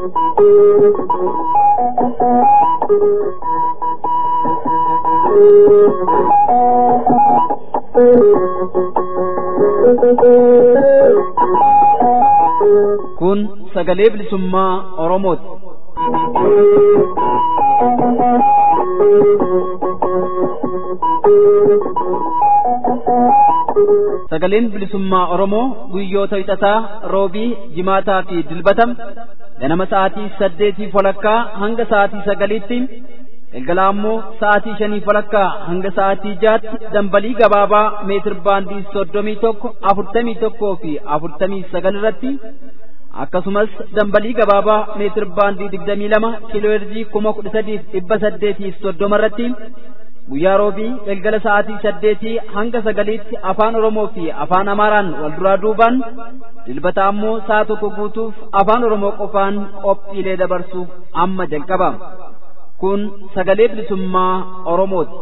Kun sagalee bilisummaa Oromooti. Sagaleen bilisummaa Oromoo guyyoota hixataa roobii jimaataa fi dilbatam ganama sa'aatii saddeetii walakkaa hanga sa'aatii sagaliitti galgala ammoo sa'aatii shanii walakkaa hanga sa'aatii jaatti dambalii gabaabaa meetir baandii soddomii tokko afurtamii tokkoo fi afurtamii sagal irratti akkasumas dambalii gabaabaa meetir baandii digdamii lama kiiloo heerzii kuma kudha sadiif dhibba saddeetiif soddoma irratti guyyaa roobii galgala sa'aatii saddeetii hanga sagaliitti afaan oromoo fi afaan amaaraan wal duraa duubaan dilbata ammoo sa'a tokko guutuuf afaan oromoo qofaan qophiilee dabarsuuf amma jalqaba kun sagalee bilisummaa oromooti.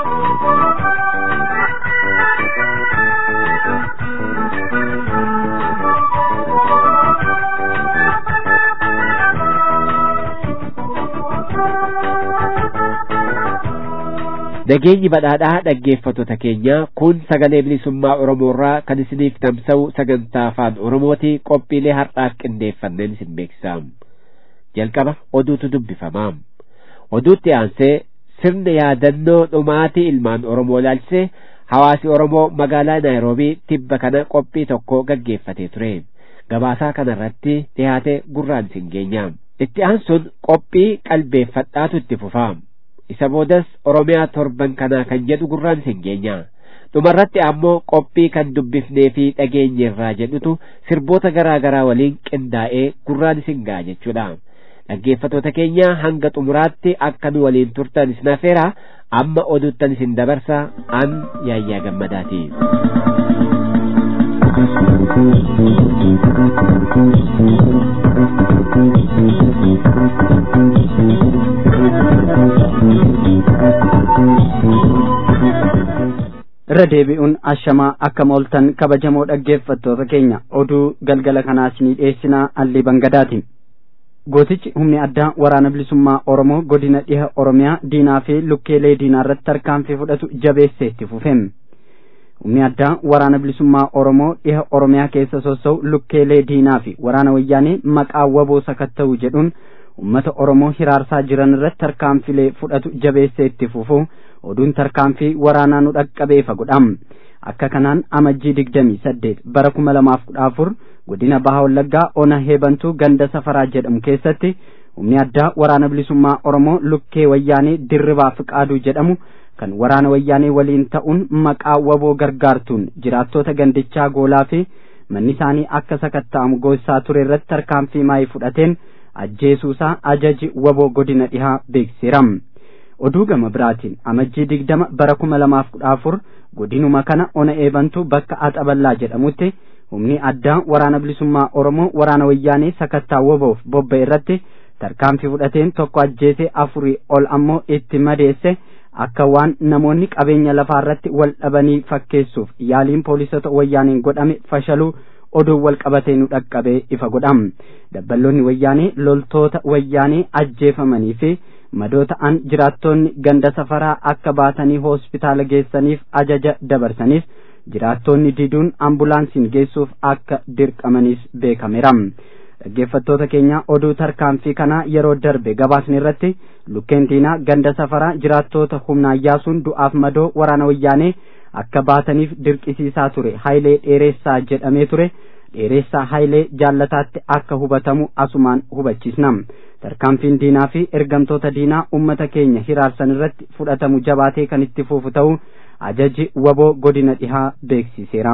Nageenyi badhaadhaa dhaggeeffattoota keenya kun sagalee bilisummaa Oromoorraa kan isiniif tamsa'u sagantaa afaan Oromooti qophiilee har'aaf qindeeffanneen isin beeksisa. Jalqaba oduutu dubbifama. Oduutti aansee sirna yaadannoo dhumaatii ilmaan Oromoo ilaalchisee hawaasi Oromoo magaalaa Naayiroobii tibba kana qophii tokko gaggeeffatee ture. Gabaasaa kanarratti dhiyaate gurraan isin geenya. Itti aansuun qophii qalbeeffadhaatu itti fufa. isa boodas oromiyaa torban kanaa kan jedhu gurraan isin geenya dhumarratti ammoo qophii kan dubbifnee fi dhageenyerraa jedhutu sirboota garaa garaa waliin qindaa'ee gurraan isin ga'a jechuudha dhaggeeffattoota keenya hanga xumuraatti akka nu waliin turtan isin affeera amma oduttan isin dabarsa an yaayyaa gammadaati. irra deebi'uun ashamaa akka mooltan kabajamoo dhaggeeffattoota keenya oduu galgala kanaas ni dhiyeessinaa allii bangadaati gootichi humni addaa waraana bilisummaa oromoo godina dhiha oromiyaa diinaa fi lukkeelee diinaa irratti tarkaanfii fudhatu jabeessee itti fufeem humni addaa waraana bilisummaa oromoo dhiha oromiyaa keessa sossa'u lukkeelee diinaa fi waraana wayyaanee maqaa waboo sakatta'u jedhuun ummata oromoo hiraarsaa jiran irratti tarkaanfilee fudhatu jabeessee itti fufu oduun tarkaanfii waraanaa nu dhaqqabeefa godham akka kanaan amajjii digdamii saddeet bara kuma lamaaf kudha afur godina baha wallaggaa ona heebantuu ganda safaraa jedhamu keessatti humni addaa waraana bilisummaa oromoo lukkee wayyaanee dirribaa fiqaaduu jedhamu kan waraana wayyaanee waliin ta'uun maqaa waboo gargaartuun jiraattota gandichaa goolaa fi manni isaanii akka sakatta'amu goosisaa ture irratti tarkaanfii maayii fudhateen ajjeesuusaa ajaji waboo godina dhihaa beeksiseeram. oduu gama biraatiin amajjii digdama bara kuma lamaaf kudha afur godinuma kana ona eebantu bakka axaballaa jedhamutti humni addaa waraana bilisummaa oromoo waraana wayyaanee sakattaa waboof bobba irratti tarkaanfii fudhateen tokko ajjeesee afurii ol ammoo itti madeesse akka waan namoonni qabeenya lafaa irratti wal dhabanii fakkeessuuf yaaliin poolisota wayyaaneen godhame fashaluu oduun wal qabatee nu dhaqqabee ifa godham dabballoonni wayyaanee loltoota wayyaanee ajjeefamanii fi madoo ta'an jiraattonni ganda safaraa akka baatanii hospitaala geessaniif ajaja dabarsaniif jiraattonni diduun ambulaansiin geessuuf akka dirqamanis beekameera. dhaggeeffattoota keenya oduu tarkaanfii kanaa yeroo darbe gabaasni irratti lukkeen diinaa ganda safaraa jiraattota humnaan yaasuun du'aaf madoo waraana wayyaanee akka baataniif dirqisiisaa ture hayilee dheeressaa jedhamee ture dheeressaa hayilee jaallataatti akka hubatamu asumaan hubachiisna tarkaanfiin diinaa fi ergamtoota diinaa ummata keenya hiraarsan irratti fudhatamu jabaatee kan itti fufu ta'uu ajaji waboo godina dhihaa beeksiseera.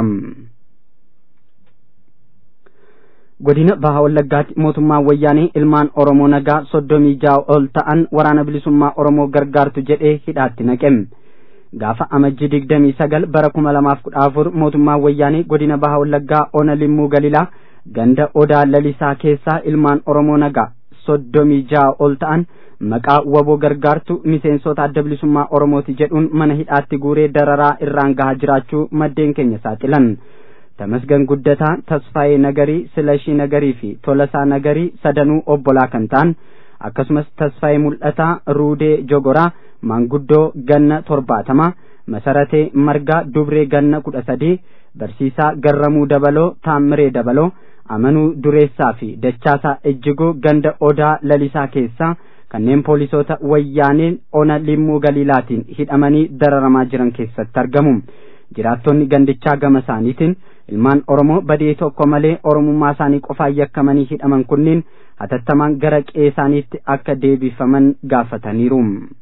godina baha wallaggaatti mootummaan wayyaanee ilmaan oromoo nagaa soddomii ja'a ol ta'an waraana bilisummaa oromoo gargaartu jedhee hidhaatti naqem gaafa amajjii digdamii sagal bara kuma lamaaf kudha afur mootummaan wayyaanee godina baha wallaggaa ona limmuu galilaa ganda odaa lalisaa keessaa ilmaan oromoo nagaa soddomii ja'a ol ta'an maqaa waboo gargaartu miseensota adda bilisummaa oromooti jedhuun mana hidhaatti guuree dararaa irraan gahaa jiraachuu maddeen keenya saaxilan Tamasgan Guddataa, Tasfaayee Nagarii, Silashii Nagarii fi Tolasaa Nagarii sadanuu obbolaa kan ta'an akkasumas Tasfaayee Mul'ataa, Ruudee Jogoraa, Maanguddoo Ganna torbaatama, Masaratee Margaa Dubree Ganna kudha sadii, Barsiisaa Garramuu Dabaloo, Taammiree Dabaloo, Amanuu Dureessaa fi Dachaasaa Ejjigoo ganda Odaa Lalisaa keessaa kanneen poolisoota wayyaaneen ona limmuu galiilaatiin hidhamanii dararamaa jiran keessatti argamu. Jiraattonni gandichaa gama isaaniitiin ilmaan Oromoo badii tokko malee Oromummaa isaanii qofaan yakkamanii hidhaman kunniin hatattamaan gara qe'ee isaaniitti akka deebifaman gaafataniiru.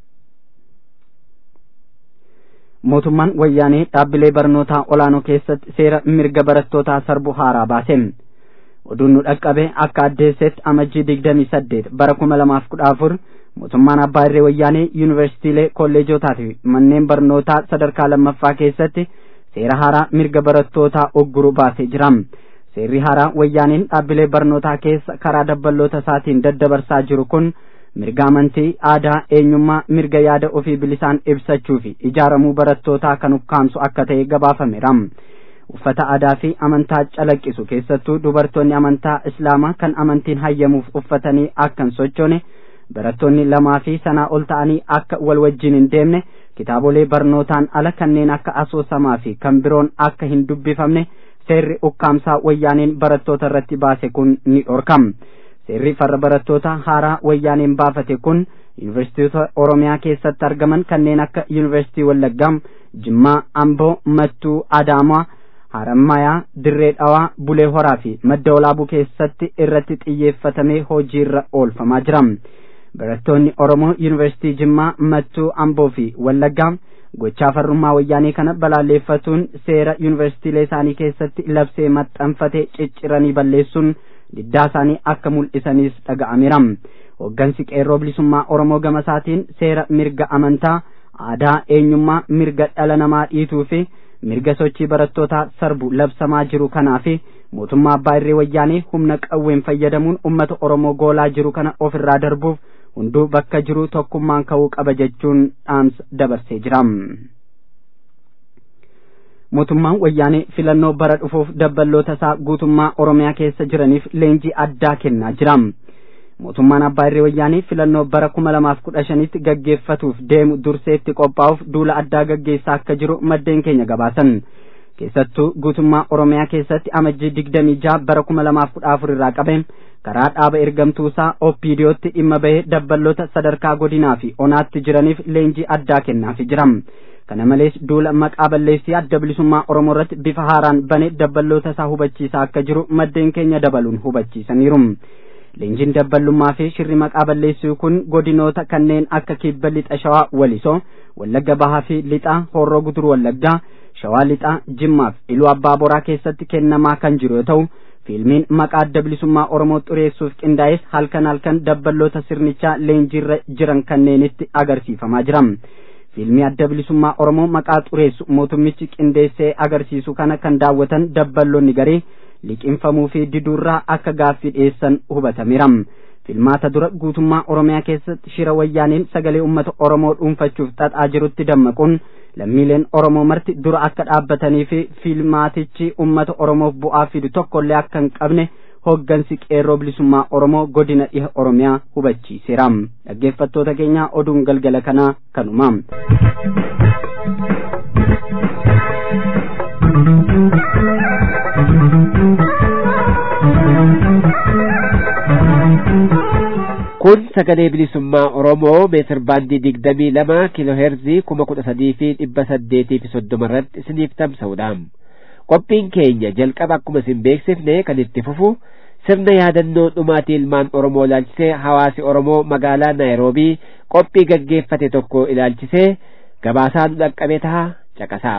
Mootummaan wayyaanee dhaabbilee barnootaa olaanoo keessatti seera mirga barattootaa sarbu haaraa baase. oduun nu dhaqqabe akka addeessetti amajjii digdamii saddeet bara kuma lamaaf kudha afur mootummaan abbaa irree wayyaanee yuunivarsiitiilee kolleejotaa fi manneen barnootaa sadarkaa lammaffaa keessatti seera haaraa mirga barattootaa ogguru baasee jira seerri haaraa wayyaaneen dhaabbilee barnootaa keessa karaa dabballoota isaatiin daddabarsaa jiru kun mirga amantii aadaa eenyummaa mirga yaada ofii bilisaan ibsachuu fi ijaaramuu barattootaa kan ukkaamsu akka ta'e gabaafameera. uffata aadaa fi amantaa calaqqisu keessattuu dubartoonni amantaa islaamaa kan amantiin hayyamuuf uffatanii akka hin sochoone barattoonni lamaa fi sanaa ol ta'anii akka wal wajjin hin deemne kitaabolee barnootaan ala kanneen akka asoosamaa fi kan biroon akka hin dubbifamne seerri ukkaamsaa wayyaaneen barattoota irratti baase kun ni dhorkam seerri farra barattoota haaraa wayyaaneen baafate kun yuunivarsiitota oromiyaa keessatti argaman kanneen akka yuunivarsiitii wallaggaa jimmaa amboo mattuu adaamaa harammayaa dirree dhawaa bulee horaa fi madda olaabuu keessatti irratti xiyyeeffatamee hojiirra oolfamaa jira barattoonni oromoo yuunivarsiitii jimmaa mattuu amboo fi wallaggaa gochaa farrummaa wayyaanee kana balaalleeffatuun seera yuunivarsiitiilee isaanii keessatti labsee maxxanfate cicciranii balleessuun diddaa isaanii akka mul'isaniis dhaga'ameera hoggansi qeerroo bilisummaa oromoo gama isaatiin seera mirga amantaa aadaa eenyummaa mirga dhala namaa dhiituu fi mirga sochii barattootaa sarbu labsamaa jiru kanaa fi mootummaa abbaa irree wayyaanee humna qawween fayyadamuun ummata oromoo goolaa jiru kana ofirraa darbuuf hunduu bakka jiru tokkummaan ka'uu qaba jechuun dhaamsa dabarsee jira. mootummaan wayyaanee filannoo bara dhufuuf dabballoota isaa guutummaa oromiyaa keessa jiraniif leenjii addaa kennaa jira. mootummaan abbaa irree wayyaanee filannoo bara kuma lamaaf kudha shanitti gaggeeffatuuf deemu durseetti qophaa'uuf duula addaa gaggeessaa akka jiru maddeen keenya gabaasan keessattuu guutummaa oromiyaa keessatti amajjii digdamii jaha bara kuma lamaaf kudha afur irraa qabe karaa dhaaba ergamtuusaa oppiidiyootti dhimma bahee dabballoota sadarkaa godinaa fi onaatti jiraniif leenjii addaa kennaafi jira kana malees duula maqaa balleessii adda bilisummaa oromoo irratti bifa haaraan bane dabballoota isaa hubachiisaa akka jiru maddeen keenya dabaluun hubachiisaniiru. leenjiin dabballummaa fi shirri maqaa balleessuu kun godinoota kanneen akka kibba lixa shawaa walisoo wallagga bahaa fi lixa horroo gudur wallaggaa shawaa lixa jimmaaf iluu abbaa boraa keessatti kennamaa kan jiru yoo ta'u fiilmiin maqaa adda bilisummaa oromoo xureessuuf qindaa'es halkan halkan dabballoota sirnichaa leenjiirra jiran kanneenitti agarsiifamaa jira fiilmii adda bilisummaa oromoo maqaa xureessu mootummichi qindeessee agarsiisu kana kan daawwatan dabballoonni garee liqinfamuu fi diduurraa akka gaaffii dhiyeessan hubatameera filmaata dura guutummaa oromiyaa keessatti shira wayyaaniin sagalee ummata oromoo dhuunfachuuf xaxaa jirutti dammaquun lammiileen oromoo marti dura akka dhaabbatanii fi filmaatichi ummata oromoof bu'aa fidu tokkollee akka hin qabne hoggansi qeerroo bilisummaa oromoo godina dhiha oromiyaa hubachiiseera dhaggeeffattoota keenya oduun galgala kanaa kanuma. kun sagalee bilisummaa oromoo meetir baandii digdamii lama kiiloo heerzii kuma kudha sadii fi dhibba saddeetii fi soddoma irratti isiniif tamsa'udha qophiin keenya jalqaba akkuma isin beeksifne kan itti fufu sirna yaadannoo dhumaatii ilmaan oromoo ilaalchisee hawaasi oromoo magaalaa naayiroobii qophii gaggeeffate tokko ilaalchisee gabaasaan dhaqqabe taha caqasaa.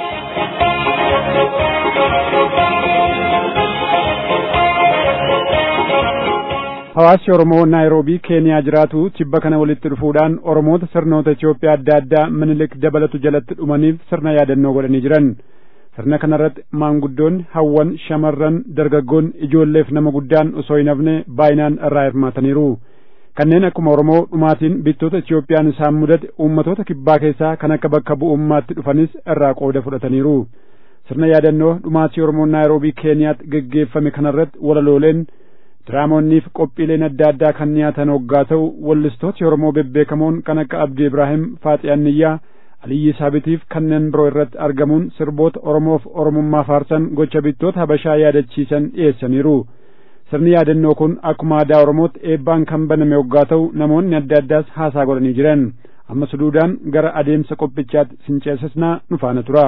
hawaasni oromoo naayiroobii keeniyaa jiraatu tibba kana walitti dhufuudhaan oromoota sirnoota Itoophiyaa adda addaa minilik dabalatu jalatti dhumaniif sirna yaadannoo godhanii jiran sirna kanarratti maanguddoonni hawwan shamarran dargaggoon ijoolleef nama guddaan osoo hin hafne baay'inaan irraa hirmaataniiru kanneen akkuma oromoo dhumaatiin bittoota Itoophiyaan isaan mudate uummatoota kibbaa keessaa kan akka bakka bu'ummaatti dhufanis irraa qooda fudhataniiru sirna yaadannoo dhumaatii oromoo naayiroobii keeniyaatti geggeeffame kanarratti walalooleen diraamoonniif qophiileen adda addaa kan dhiyaatan hoggaa ta'u wallistooti oromoo bebbeekamoon kan akka abdii ibraahim faaxi anniyyaa aliyyi saabitiif kanneen biroo irratti argamuun sirboota oromoof oromummaa faarsan gocha bittoota habashaa yaadachiisan dhiyeessaniiru sirni yaadannoo kun akkuma aadaa oromootti eebbaan kan baname hoggaa ta'u namoonni adda addaas haasaa godhanii jiran amma suduudaan gara adeemsa qophichaatti sinceessisnaa nu faana tura.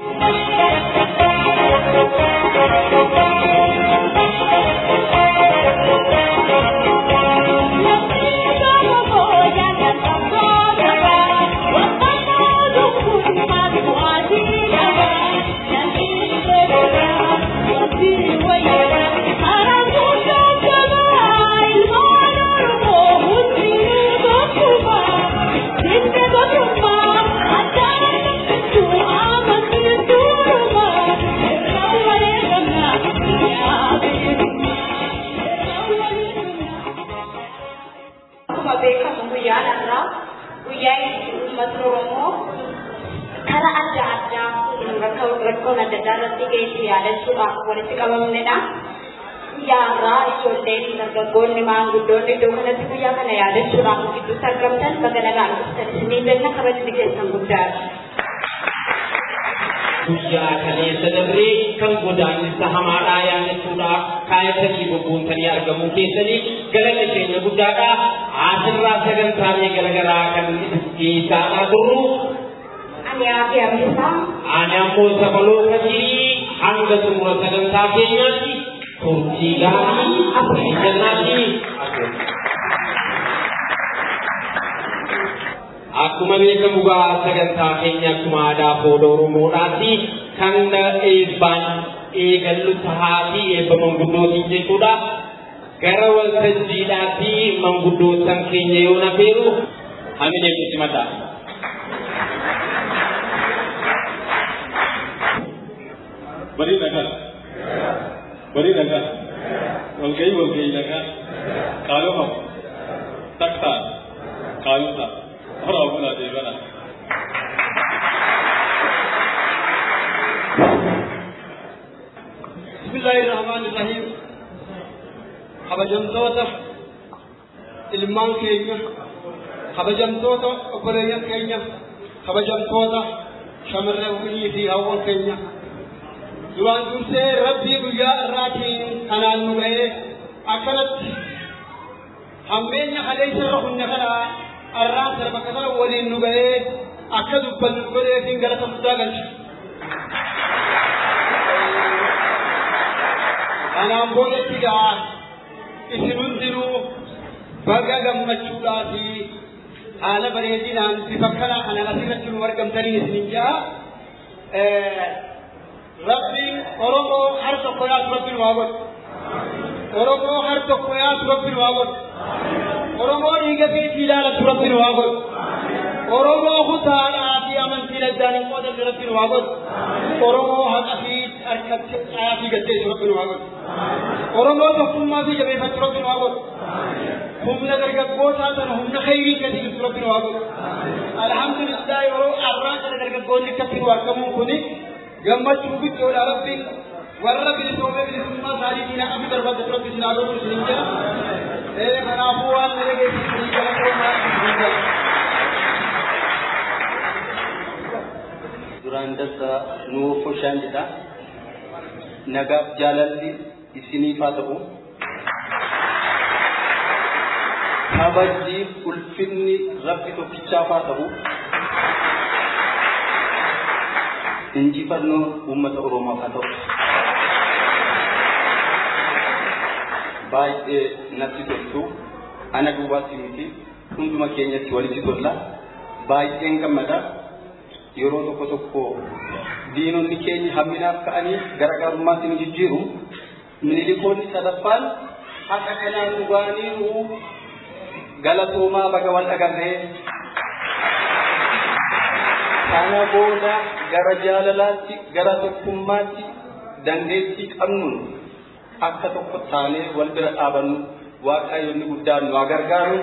rakkoon adda addaa irratti geessu yaadachuudhaaf walitti qabamnedha. Guyyaarraa ijoolleen dargaggoonni maanguddoonni iddoo kanatti guyyaa kana yaadachuudhaaf gidduutti argamtan baga nagaan dhuftan isinii jenna kabajni keessan guddaadha. Guyyaa kaleessa dabree kan godaannisa hamaadhaa yaadachuudhaaf kaayatanii bobboontanii argamuu keessanii galanni keenya guddaadha. Asirraa sagantaalee garaagaraa kan dhiisaadhaa turru Ani aafi abdisaa Ani ammoo sabaloo kasirii hanga xumura sagantaa keenyaatti turtii gaarii abbaa jannaatti Akkuma beekamu gaa sagantaa keenya akkuma aadaa fooda Oromoodhaatti kan eebbaan eegallu tahaatii eebba manguddootiin jechuudha. Gara waltajjiidhaatti manguddootan keenya yoo nafeeru hamine itti mataa. bari nagaa bari nagaa walgahii walgahii nagaa qaalooma taktaan qaalota horaa bulaa deebana. bismillaahi irrahmaani irrahiim kabajamtoota ilmaan keenya kabajamtoota obboleeyyan keenya kabajamtoota shamarrewwanii fi hawwan keenya duraan dursee rabbii guyyaa irraatiin kanaan nu ga'ee akkanatti hammeenya kaleessa irra hunne kana arraan sarbaka kana waliin nu ga'ee akka dubbannu godheetiin galata guddaa galcha. Kanaan boodatti gaa isin hundinuu baga gammachuudhaa fi haala bareedinaan bifa kana kanaan asirratti nu argamtaniin isinin jaa. rabbi oromoo har tokko yaatu rabbi nu haa godhu oromoo har tokko yaatu rabbi nu haa godhu oromoo dhiiga keetii ilaalatu rabbi nu haa godhu oromoo kutaadhaa fi amantiin addaan hin qoodanne rabbi nu haa godhu oromoo haqa fi harkatti caayaa fi gaddeessu rabbi nu haa godhu oromoo tokkummaa fi jabeeffachuu rabbi nu haa godhu humna dargaggootaa sana humna khayrii gadi jirtu rabbi nu haa godhu alhamdulillah yeroo arraan kana dargaggoonni akkatti nu argamuun kuni gammachuu guddoodha rabbi warra bilisoome bilisummaa isaaniitiin akka darbadde rabbi isin haa godhu isin jira ee kanaafuu waan na dhageessisanii galatoomaa isin jira. duraan dasa nuuf foshaan jedha nagaaf jaalalli isiniif haa ta'u kabajjiif ulfinni rabbi tokkichaaf haa ta'u injifannoo uummata oromoof haa ta'u baay'ee natti toltu ana duwwaatti miti hunduma keenyatti walitti tolla baay'een gammada yeroo tokko tokko diinonni keenya hamminaaf ka'anii garaagarummaatti nu jijjiiru minilikoonni sadaffaan haqa kanaan dhugaaniiru galatoomaa baga wal dhagarree kana booda gara jaalalaatti gara tokkummaatti dandeettii qabnuun akka tokko taanee wal bira dhaabannu waaqayyoonni guddaan nu haa gargaaru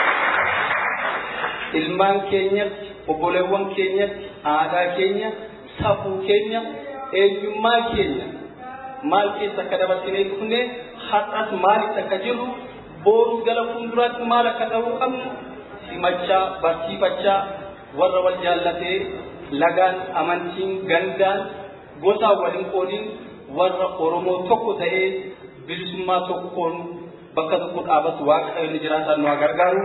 ilmaan keenyatti obboleewwan keenyatti aadaa keenya safuu keenya eenyummaa keenya maal keessa akka dabarsinee dhufne har'as maalitti akka jirru boorus gara fuulduraatti maal akka ta'uu qabnu simachaa barsiifachaa warra wal jaallatee lagaan amantiin gandaan gosaan waliin qoodiin warra Oromoo tokko ta'ee bilisummaa tokkoon bakka tokko dhaabatu waaqayyo ni jiraatan nu gargaaru.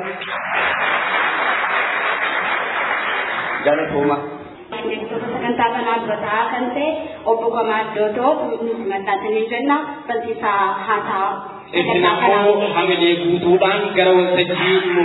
Galatooma. sagantaa kanaa dura ta'aa kan ta'e obbo Kamaa Doodoo nuti maxxansanii jenna barsiisaa haasaa Isin ammoo hamilee guutuudhaan gara waltajjii nu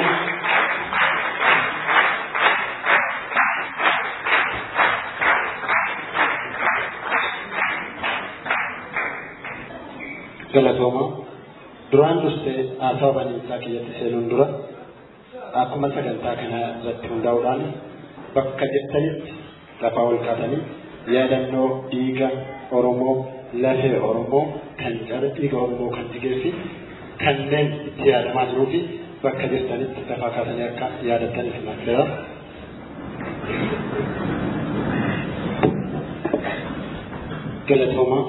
galatooma duraan dursee haasaa baniinsaa kiyyatti seenuun dura akkuma sagantaa kana irratti hundaa'uudhaan bakka jirtanitti lafaa ol kaatanii yaadannoo dhiiga Oromoo lafee Oromoo kan cara dhiiga Oromoo kan jigee fi kanneen itti yaadamaa jiruu fi bakka jirtanitti lafaa kaatanii akka yaadattaniif nafeera. Galatooma.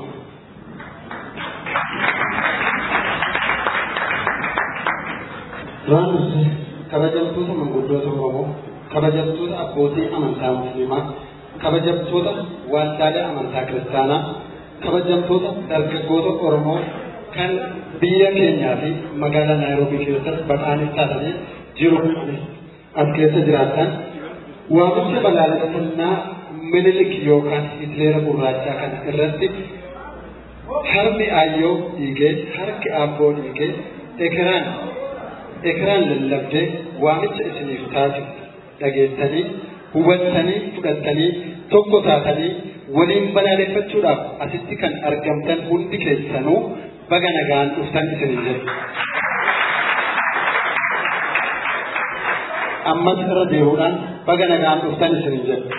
Duraan dursee kabajamtoota manguddoota Oromoo, kabajamtoota abbootii amantaa Musliimaa, kabajamtoota waldaalee amantaa Kiristaanaa, kabajamtoota dargaggoota Oromoo kan biyya keenyaa fi magaalaa Naayiroobii keessatti baqaanis taatanii jiru as keessa jiraatan waamicha balaaleffannaa minilik yookaan hitleera gurraachaa kan irratti harmi aayyoo dhiigee harki aabboo dhiigee ekeraan ekeraan lallabdee waamicha isiniif taasisu dhageessanii hubattanii fudhattanii tokko taatanii waliin balaaleffachuudhaaf asitti kan argamtan hundi keessanuu baga nagaan dhuftan isiniin jedhu. Ammas irra deemuudhaan baga nagaan dhuftan isiniin jedhu.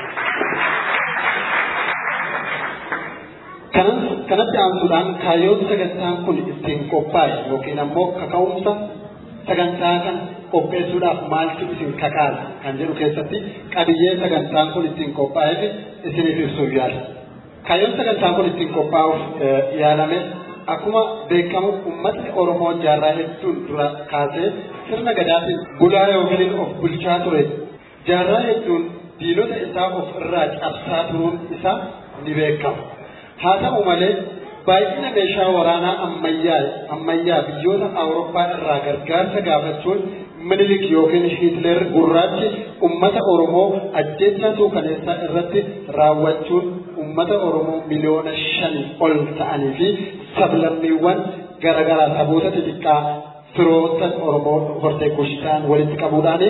Kanatti aansuudhaan kaayyoon sagantaan kun ittiin qophaa'e yookiin ammoo kaka'umsa sagantaa kana qopheessuudhaaf maaltu isin kakaase kan jedhu keessatti qabiyyee sagantaan kun ittiin qophaa'eef isiniif ibsuuf yaala. Kaayyoon sagantaan kun ittiin qophaa'uuf yaalame akkuma beekamu uummatni Oromoo jaarraa hedduun dura kaasee sirna gadaatiin bulaa yookiin of bulchaa ture. Jaarraa hedduun diinota isaa of irraa cabsaa turuun isaa ni beekama. Haa ta'u malee baay'ina meeshaa waraanaa ammayyaa ammayyaa biyyoota Awurooppaa irraa gargaarsa gaafachuun minilik yookiin Hitler gurraachi ummata Oromoo ajjeechaa suukaneessaa irratti raawwachuun ummata Oromoo miliyoona shanii ol ta'anii fi sablammiiwwan garaagaraa saboota xixiqqaa firoota Oromoo hortee kushitaan walitti qabuudhaan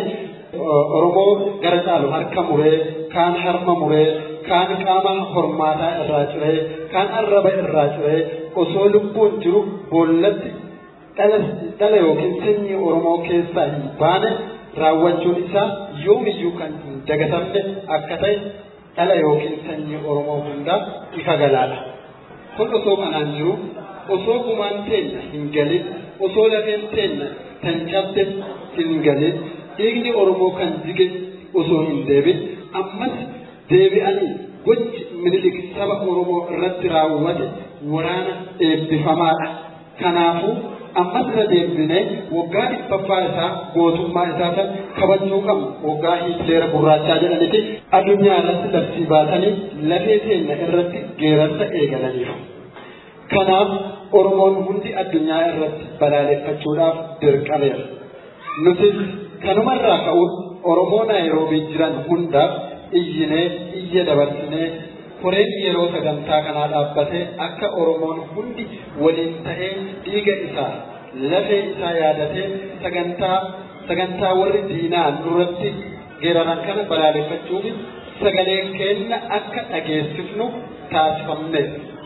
Oromoo gara caalu harka muree kaan harma muree kaan qaama hormaataa irraa ciree kaan arraba irraa ciree osoo lubbuun jiru boollatti dhala yookiin sanyii Oromoo keessaa hin baane raawwachuun isaa yoomiyyuu kan hin dagatamne akka ta'e dhala yookiin sanyii Oromoo hundaa ifa galaadha. Kun osoo kanaan jiru osoo gumaan teenya hin galin osoo lafeen teenya kan cabde hin galin dhiigni Oromoo kan jige osoo hin deebin ammas deebi'anii gochi minilik saba Oromoo irratti raawwate waraana eebbifamaadha. Kanaafuu ammas irra deebinee waggaa dhibbaffaa isaa gootummaa isaa kan kabajuu qabnu waggaa hiitleera gurraachaa jedhanitti addunyaa irratti labsii baasanii lafee teenya irratti geerarsa eegalaniiru. Kanaaf Oromoon hundi addunyaa irratti balaaleffachuudhaaf dirqameera. Nutis kanumarraa ka'uun Oromoo Naayiroobii jiran hundaaf iyyinee iyya dabarsinee koreen yeroo sagantaa kanaa dhaabbatee akka Oromoon hundi waliin ta'ee dhiiga isaa lafee isaa yaadatee sagantaa sagantaa warri diinaa nurratti geeraran kana balaaleffachuuf sagalee keenya akka dhageessifnu taasifamne.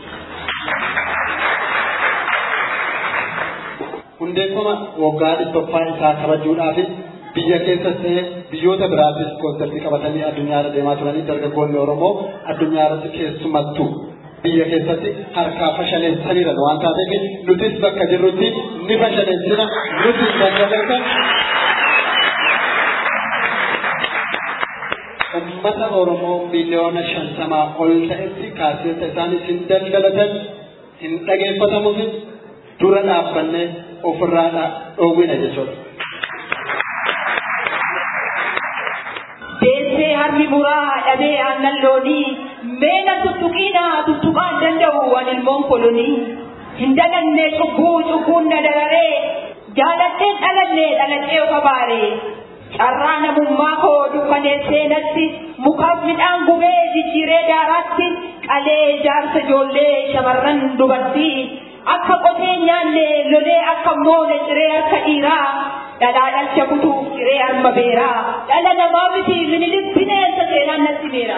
Hundeeffama waggaa dhibbaffaa isaa kabajuudhaaf biyya keessas ta'ee biyyoota biraattis koonsartii qabatanii addunyaa irra deemaa turanii dargaggoonni Oromoo addunyaa irratti keessumattuu biyya keessatti harkaa fashaleessaniiran waan taateef nutis bakka jirrutti ni fashaleessina nutis bakka jirtan ummata Oromoo miliyoona shantamaa ol ta'etti kaaseeta isaan isin daldalatan hin dhageeffatamuuf dura dhaabbannee ofirraa dhoowwina jechuudha. Deessee harmi muraa dhabee aannan loonii meena tuttuqiina tuttuqaan danda'u waan ilmoon kolonii hin daganne cubbuu cubbuun na dararee jaalatteen dhalanne dhaladhee ofa baaree carraa namummaa koo dukkaneessee natti mukaaf midhaan gubee jijjiiree daaraatti qalee jaarsa ijoollee shamarran dubartii akka qotee nyaanne lolee akka moone ciree harka dhiiraa dhalaa dhalcha kutuuf ciree harma beeraa dhala namaa miti minilik bineensa seenaan natti beera.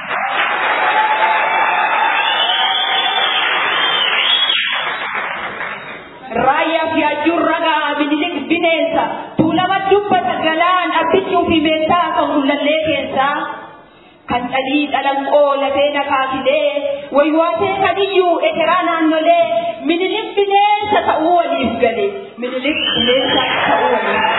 raayyaa fi ajjuun ragaa minilik bineensa tuulama dubbata galaan abbichuu fi meeshaa kan kullallee keessaa kan dhalii dhalanqoo lafee nakaasilee waywaatee kadiyyuu ekeraa naannolee minilik bineensa ta'uu waliif gale minilik bineensa ta'uu waliif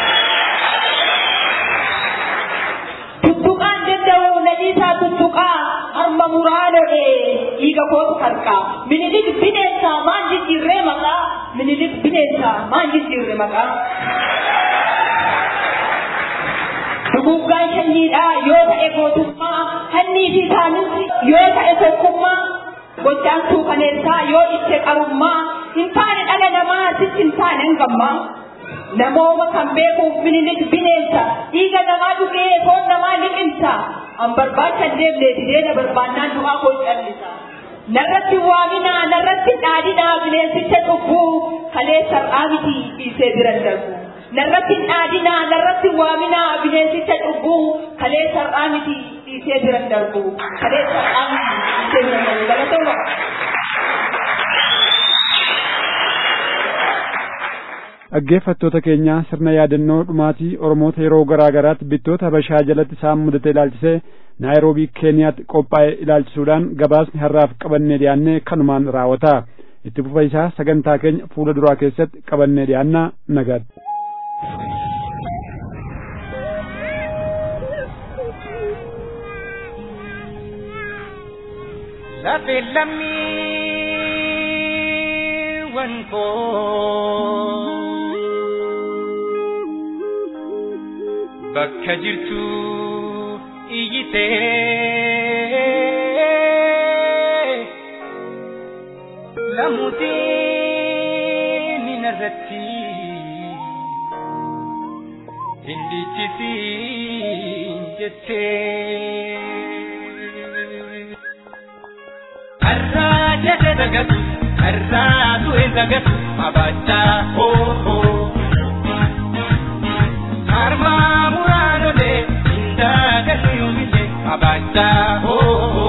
tuttuqaan danda'u nadiisaa tuttuqaa harma muraa lo'ee dhiiga kootu harkaa minilik bineensa maan jijjiirree maqaa minilik bineensa maan jijjiirre maqaa Duguggaan sanyiidhaa yoo ta'e gootummaa hannii fi saaminsi yoo ta'e tokkummaa gochaan suukaneessaa yoo itti qarummaa hin taane dhala namaa sitti hin taane hangammaa. Namooma kan beekuuf minilik bineensa dhiiga namaa dhugee foon namaa liqimsa an barbaacha deemnee dideena barbaannaan du'aa koo callisa. Narratti waaminaa narratti dhaadhinaa bineensicha cubbuu kalee sar'aa miti dhiisee biran darbu. narratti dhaadhinaa narratti waaminaa bineensicha cubbuu kalee sar'aa miti dhiisee biran darbu kalee sar'aa miti dhiisee biran darbu galatoomaa. dhaggeeffattoota keenya sirna yaadannoo dhumaatii oromoota yeroo garaa garaatti bittoota habashaa jalatti isaan mudate ilaalchisee naayiroobii keeniyaatti qophaa'e ilaalchisuudhaan gabaasni har'aaf qabannee dhiyaannee kanumaan raawwata itti fufa isaa sagantaa keenya fuula duraa keessatti qabannee dhiyaannaa nagaatti. Lafe lammiiwwan koo bakka jirtu iyyitee lamuutiin irratti hin dhiichisiin jettee. Arraa jedhe dagatu, arraa du'e dagatu, abachaa hoo Harmaa muraanolee, indaagalli yoomile, abachaa hoo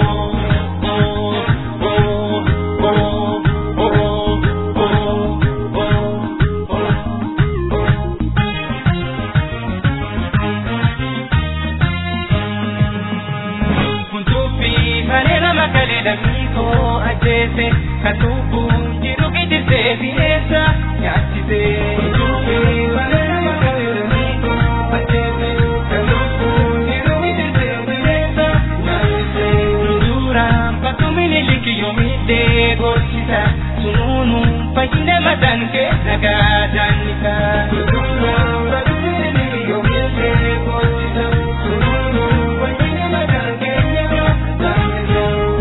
Lamiko ajese katubu jiru gidirte bineensa nyaachise. Kutubi malee malee lamiko ajese katubu jiru gidirte bineensa nyaachise. Duraan bakkumini likiyyoo miidhee gorsisa sununu fayyina mataan keessa gaadannisa. Duraan bakkumini likiyyoo miidhee gorsisa sununu fayyina mataan keessa gaadannisa.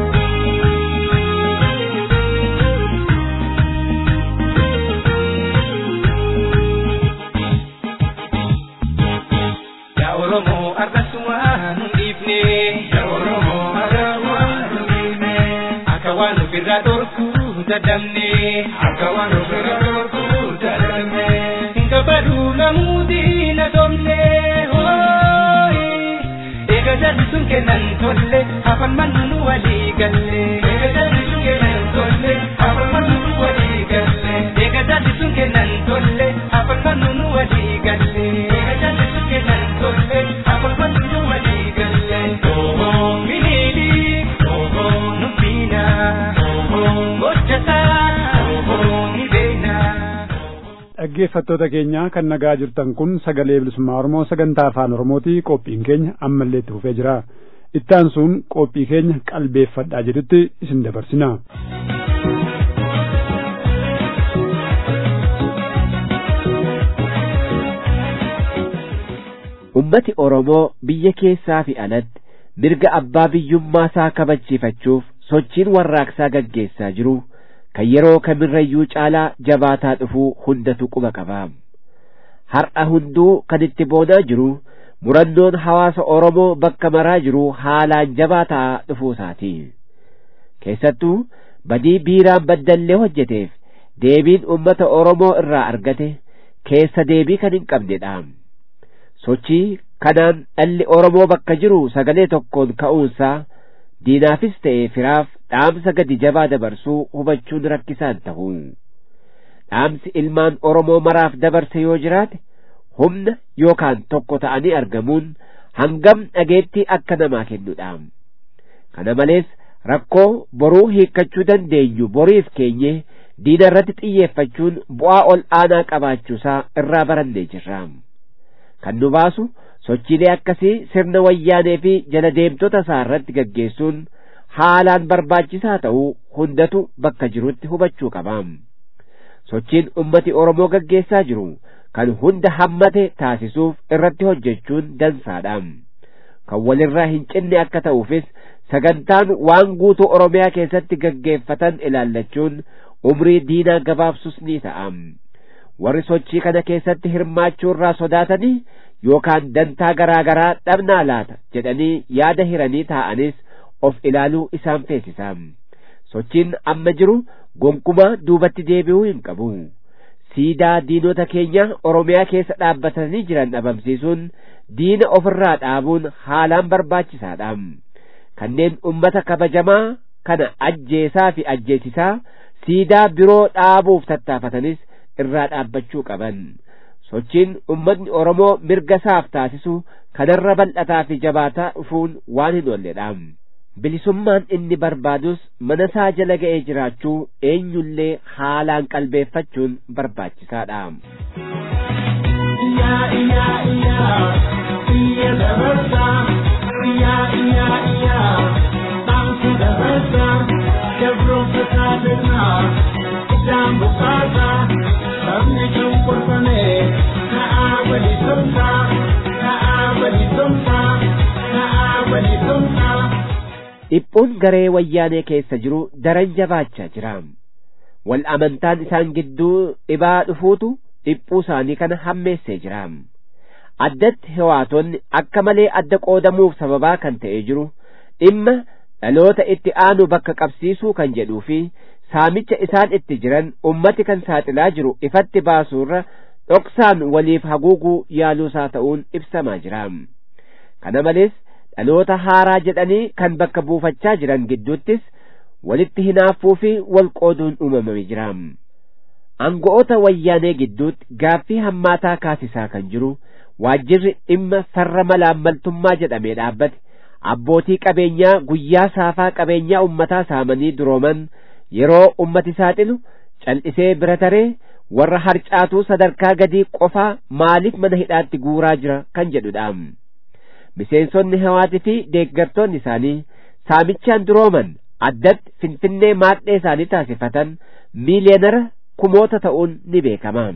Oromoo arrasumaan dhiifne. Yaa Oromoo arrasumaan dhiifne. Akka waan ofirraa dhorkuu dadhabne. Akka waan ofirraa dhorkuu dadhabne. Nga baduu namuutii na domne. Eega jalli sun kennan tolle afaan mannu walii galle. Eega jalli sun kennan tolle afaan mannu walii galle. Eega jalli sun kennan tolle afaan mannu walii galle. Eega jalli sun kennan tolle afaan mannu walii galle. Oho minili oho nuffina oho gochataa oho ni beena. dhaggeeffattoota keenya kan nagaa jirtan kun sagalee bilisummaa oromoo sagantaa afaan oromooti qophiin keenya ammallee itti fufee jira ittaansuun qophii keenya qalbeeffadhaa jedhutti isin dabarsina. ummati Oromoo biyya keessaa fi alatti mirga abbaa biyyummaa isaa kabachiifachuuf sochiin warraaqsaa gaggeessaa jiru kan yeroo kamirrayyuu caalaa jabaataa dhufuu hundatu quba qaba. Har'a hunduu kan itti boonaa jiru murannoon hawaasa Oromoo bakka maraa jiru haalaan jabaataa dhufuu isaati. Keessattuu badii biiraan baddallee hojjeteef deebiin ummata Oromoo irraa argate keessa deebii kan hin qabnedha. sochii kanaan dhalli Oromoo bakka jiru sagalee tokkoon ka'uunsaa diinaafis ta'e firaaf dhaamsa gadi jabaa dabarsuu hubachuun rakkisaan ta'u. Dhaamsi ilmaan Oromoo maraaf dabarse yoo jiraate humna yookaan tokko ta'anii argamuun hangam dhageettii akka namaa kennudha. Kana malees rakkoo boruu hiikkachuu dandeenyu boriif keenye diina irratti xiyyeeffachuun bu'aa ol aanaa qabaachuusaa irraa barannee jirra. kan nu baasu sochiilee akkasii sirna wayyaanee fi jala deemtota isaa irratti gaggeessuun haalaan barbaachisaa ta'uu hundatu bakka jirutti hubachuu qaba. Sochiin ummati Oromoo gaggeessaa jiru kan hunda hammate taasisuuf irratti hojjechuun dansaadha. Kan walirraa hin cinne akka ta'uufis sagantaan waan guutuu Oromiyaa keessatti gaggeeffatan ilaallachuun umrii diinaa gabaabsus ni ta'a. warri sochii kana keessatti hirmaachuu irraa sodaatanii yookaan dantaa garaa garaa dhabnaa laata jedhanii yaada hiranii taa'anis of ilaaluu isaan feesisa. Sochiin amma jiru gonkumaa duubatti deebi'uu hin qabu. Siidaa diinota keenya Oromiyaa keessa dhaabbatanii jiran dhabamsiisuun diina ofirraa dhaabuun haalaan barbaachisaadha. Kanneen ummata kabajamaa kana ajjeesaa fi ajjeesisaa siidaa biroo dhaabuuf tattaafatanis irraa dhaabbachuu qaban sochiin ummatni Oromoo mirga isaaf taasisu kanarra bal'ataa fi jabaataa dhufuun waan hin oolledha. Bilisummaan inni barbaadus mana isaa jala ga'ee jiraachuu eenyullee haalaan qalbeeffachuun barbaachisaadha. Iyyaa iyyaa iyyaa iyya dabarsaa iyyaa iyyaa iyyaa dhaamsa dabarsaa dabroota taasisaa iddaan bukaasaa sabni cunqurfame ka'aa walitumsaa ka'aa walitumsaa ka'aa walitumsaa. Dhiphuun garee wayyaanee keessa jiru daran jabaachaa jira. Wal amantaan isaan gidduu dhibaa dhufuutu dhiphuu isaanii kana hammeessee jira. Addatti hewaatonni akka malee adda qoodamuuf sababaa kan ta'ee jiru dhimma dhaloota itti aanu bakka qabsiisuu kan jedhuu fi saamicha isaan itti jiran ummati kan saaxilaa jiru ifatti baasuurra dhoksaan waliif haguuguu yaaluusaa ta'uun ibsamaa jira. Kana malees dhaloota haaraa jedhanii kan bakka buufachaa jiran gidduuttis walitti hinaaffuu fi wal qooduun uumamame jira. Aango'oota wayyaanee gidduutti gaaffii hammaataa kaasisaa kan jiru waajjirri dhimma farra malaammaltummaa jedhamee dhaabbate abbootii qabeenyaa guyyaa saafaa qabeenyaa ummataa saamanii durooman yeroo ummati saaxilu cal'isee bira taree warra harcaatuu sadarkaa gadii qofaa maaliif mana hidhaatti guuraa jira kan jedhudha. Miseensonni hawaatii fi deeggartoonni isaanii saamichaan durooman addatti finfinnee maadhee isaanii taasifatan miiliyoonara kumoota ta'uun ni beekama.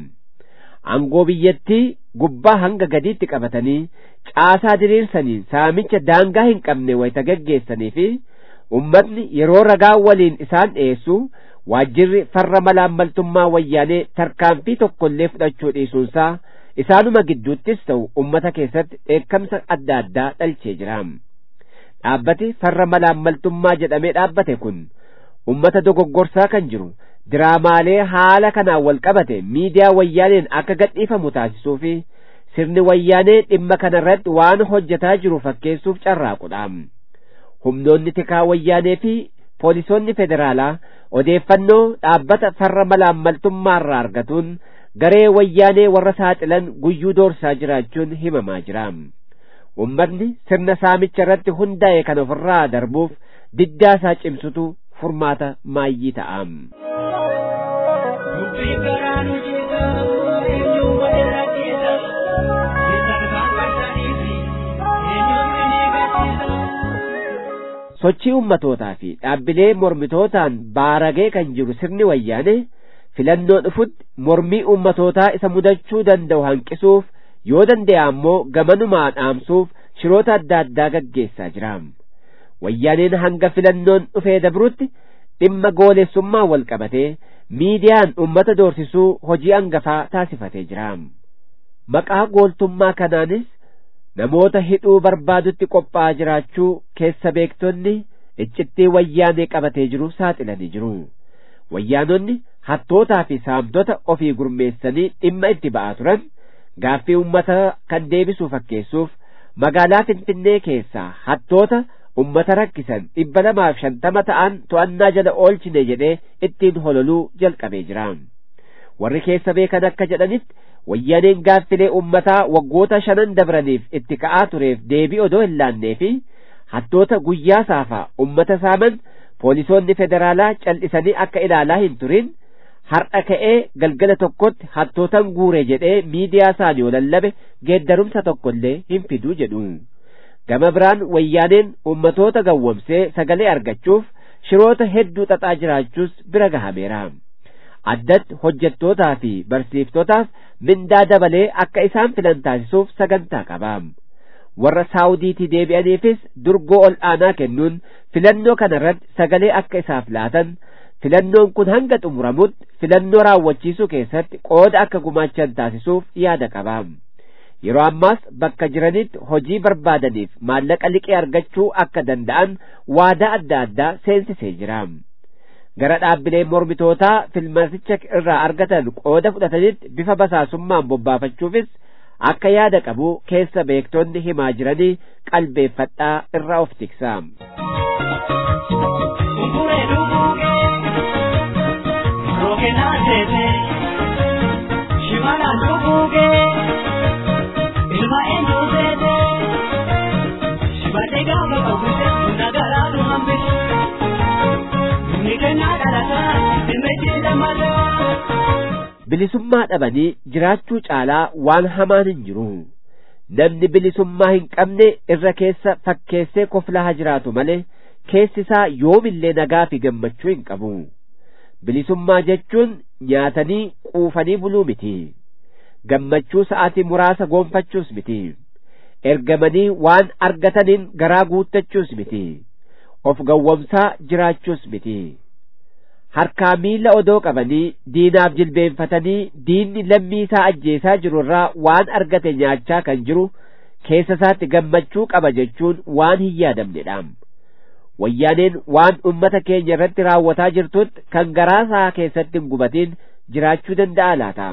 Aangoo biyyattii gubbaa hanga gadiitti qabatanii caasaa diriirsanii saamicha daangaa hin qabne wayita gaggeessanii fi ummatni yeroo ragaa waliin isaan dhiyeessu waajjirri farra malaammaltummaa wayyaanee tarkaanfii tokkollee fudhachuu dhiisuunsaa isaanuma gidduuttis ta'u ummata keessatti dheekkamsa adda addaa dhalchee jira. Dhaabbati farra malaammaltummaa jedhamee dhaabbate kun ummata dogoggorsaa kan jiru diraamaalee haala kanaan wal qabate miidiyaa wayyaaneen akka gadhiifamu taasisuu fi sirni wayyaanee dhimma kanarratti waan hojjetaa jiru fakkeessuuf carraaqudha. Humnoonni tikaa wayyaanee fi poolisoonni federaalaa odeeffannoo dhaabbata farra malaammaltummaarraa argatuun garee wayyaanee warra saaxilan guyyuu doorsaa jiraachuun himamaa jira. Ummatni sirna saamicha irratti hundaa'e kan ofirraa darbuuf diddaa isaa cimsutu furmaata maayyii ta'a. sochii ummatootaa fi dhaabbilee mormitootaan baaragee kan jiru sirni wayyaane filannoo dhufutti mormii ummatootaa isa mudachuu danda'u hanqisuuf yoo danda'e ammoo gamanumaa dhaamsuuf shiroota adda addaa gaggeessaa jira wayyaaneen hanga filannoon dhufee dabrutti dhimma goolessummaa wal qabatee miidiyaan ummata doorsisuu hojii hangafaa taasifatee jira maqaa gooltummaa kanaanis namoota hidhuu barbaadutti qophaa'aa jiraachuu keessa beektonni iccittii wayyaanee qabatee jiru saaxilanii jiru wayyaanonni hattootaa fi saamtota ofii gurmeessanii dhimma itti ba'aa turan gaaffii ummata kan deebisuu fakkeessuuf magaalaa finfinnee keessaa hattoota ummata rakkisan dhibba lamaaf shantama ta'an to'annaa jala oolchine jedhee ittiin hololuu jalqabee jira warri keessa beekan akka jedhanitti wayyaaneen gaaffilee ummataa waggoota shanan dabraniif itti ka'aa tureef deebii odoo hin laannee fi hattoota guyyaa saafaa ummata saaman poolisoonni federaalaa cal'isanii akka ilaalaa hin turin har'a ka'ee galgala tokkotti hattootan guure jedhee miidiyaa isaanii yoo lallabe geeddarumsa tokkollee hin fiduu jedhu gama biraan wayyaaneen ummatoota gawwomsee sagalee argachuuf shiroota hedduu xaxaa jiraachuus bira gahameera addatti hojjettootaa fi barsiiftotaaf mindaa dabalee akka isaan filan taasisuuf sagantaa qaba warra saawudiitii deebi'aniifis durgoo ol aanaa kennuun filannoo kana irratti sagalee akka isaaf laatan filannoon kun hanga xumuramutti filannoo raawwachiisuu keessatti qooda akka gumaachan taasisuuf yaada qaba yeroo ammaas bakka jiranitti hojii barbaadaniif maallaqa liqee argachuu akka danda'an waadaa adda addaa seensisee jira gara dhaabbilee mormitootaa filmaticha irraa argatan qooda fudhatanitti bifa basaasummaan bobbaafachuufis akka yaada qabu keessa beektonni himaa jiranii qalbeeffadhaa irraa of tiksa. bilisummaa dhabanii jiraachuu caalaa waan hamaan hin jiru namni bilisummaa hin qabne irra keessa fakkeessee koflaa haa jiraatu malee keessi isaa yoomillee nagaa fi gammachuu hin qabu bilisummaa jechuun nyaatanii quufanii buluu miti gammachuu sa'aatii muraasa goonfachuus miti ergamanii waan argataniin garaa guuttachuus miti of gawwomsaa jiraachuus miti harkaa miila odoo qabanii diinaaf jilbeenfatanii diinni lammii isaa ajjeesaa jiru irraa waan argate nyaachaa kan jiru keessa isaatti gammachuu qaba jechuun waan hin yaadamnedha wayyaaneen waan ummata keenya irratti raawwataa jirtutti kan garaa isaa keessatti hin gubatiin jiraachuu danda'a laata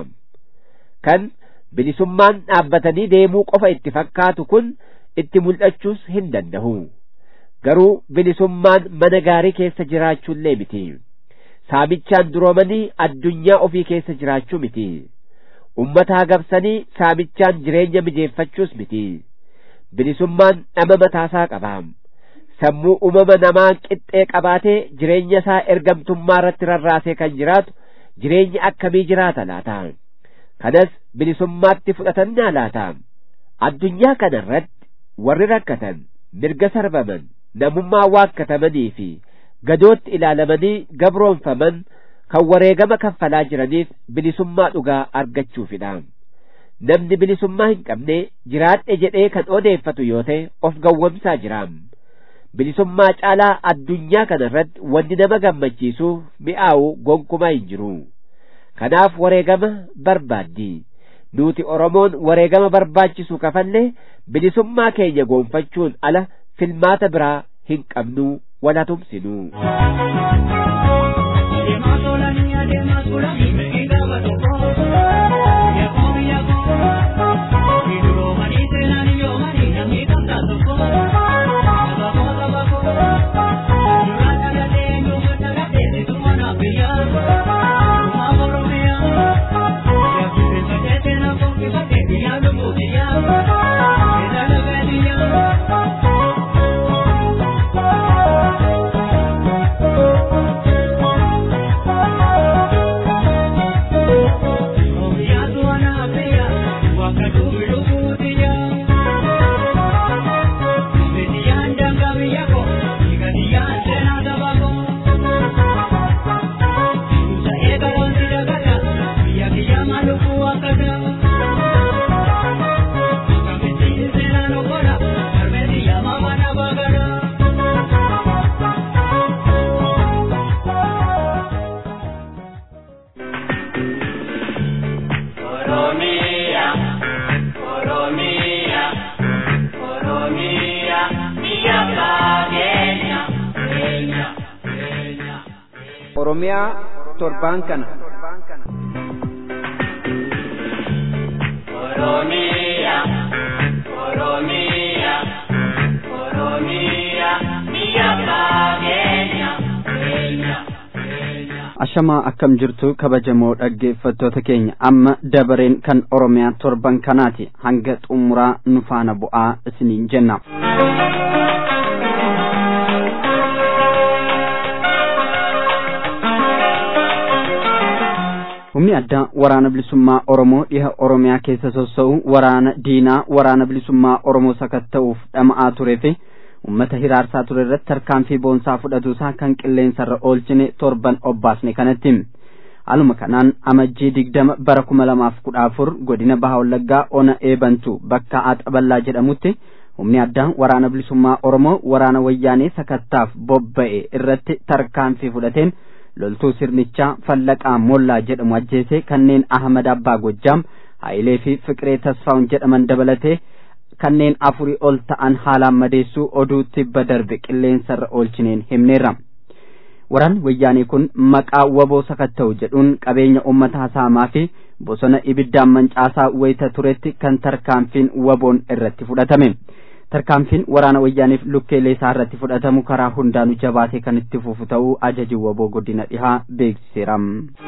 kan bilisummaan dhaabbatanii deemuu qofa itti fakkaatu kun itti mul'achuus hin danda'u garuu bilisummaan mana gaarii keessa jiraachuullee miti saamichaan duroomanii addunyaa ofii keessa jiraachuu miti ummataa gabsanii saamichaan jireenya mijeeffachuus miti bilisummaan dhama mataasaa qaba sammuu uumama namaa qixxee qabaatee jireenya isaa ergamtummaa irratti rarraasee kan jiraatu jireenya akkamii jiraata laata kanas bilisummaatti fudhatannaa laata addunyaa kana irratti warri rakkatan mirga sarbaman namummaa waakkatamanii fi gadootti ilaalamanii gabroonfaman kan wareegama kaffalaa jiraniif bilisummaa dhugaa argachuufidha namni bilisummaa hin qabne jiraadhe jedhee kan odeeffatu yoo ta'e of gawwamsaa jira bilisummaa caalaa addunyaa kana irratti wanni nama gammachiisuu mi'aawu gonkumaa hin jiru kanaaf wareegama barbaaddi nuti oromoon wareegama barbaachisu kafallee bilisummaa keenya goonfachuun ala filmaata biraa hin qabnu wala tumsinu. oromiyaa torbaan kana Oromiyaa, Oromiyaa, Oromiyaa, biyya fageenya, keenya, keenya. ashamaa akkam jirtu kabajamoo dhaggeeffattoota keenya amma dabareen kan oromiyaa torban kanaati hanga xumuraa nu faana bu'aa isiniin jenna humni addaa waraana bilisummaa oromoo dhiha oromiyaa keessa sossa'u waraana diinaa waraana bilisummaa oromoo sakatta'uuf dhama'aa turee fi ummata hiraarsaa ture irratti tarkaanfii boonsaa fudhatuusaa kan qilleensarra oolchine torban obbaasne kanatti haaluma kanaan amajjii digdama bara kuma lamaaf kudha afur godina baha wallaggaa ona eebantu bakka axaballaa jedhamutti humni addaa waraana bilisummaa oromoo waraana wayyaanee sakattaaf bobba'e irratti tarkaanfii fudhateen loltuu sirnichaa fallaqaa mollaa jedhamu ajjeesee kanneen ahmad abbaa gojjaam haayilee fi fiqiree tasfaa'un jedhaman dabalatee kanneen afurii ol ta'an haalaan madeessuu oduu tibba darbe qilleensarra oolchineen himneerra waraanni wayyaanee kun maqaa waboo sakatta'u jedhuun qabeenya uummataa saamaa fi bosona ibiddaan mancaasaa wayita turetti kan tarkaanfiin waboon irratti fudhatame tarkaanfiin waraana wayyaaniif lukkeelee isaa irratti fudhatamu karaa hundaanu jabaatee kan itti fufu ta'uu ajaji waboo godina dhihaa beeksiseera.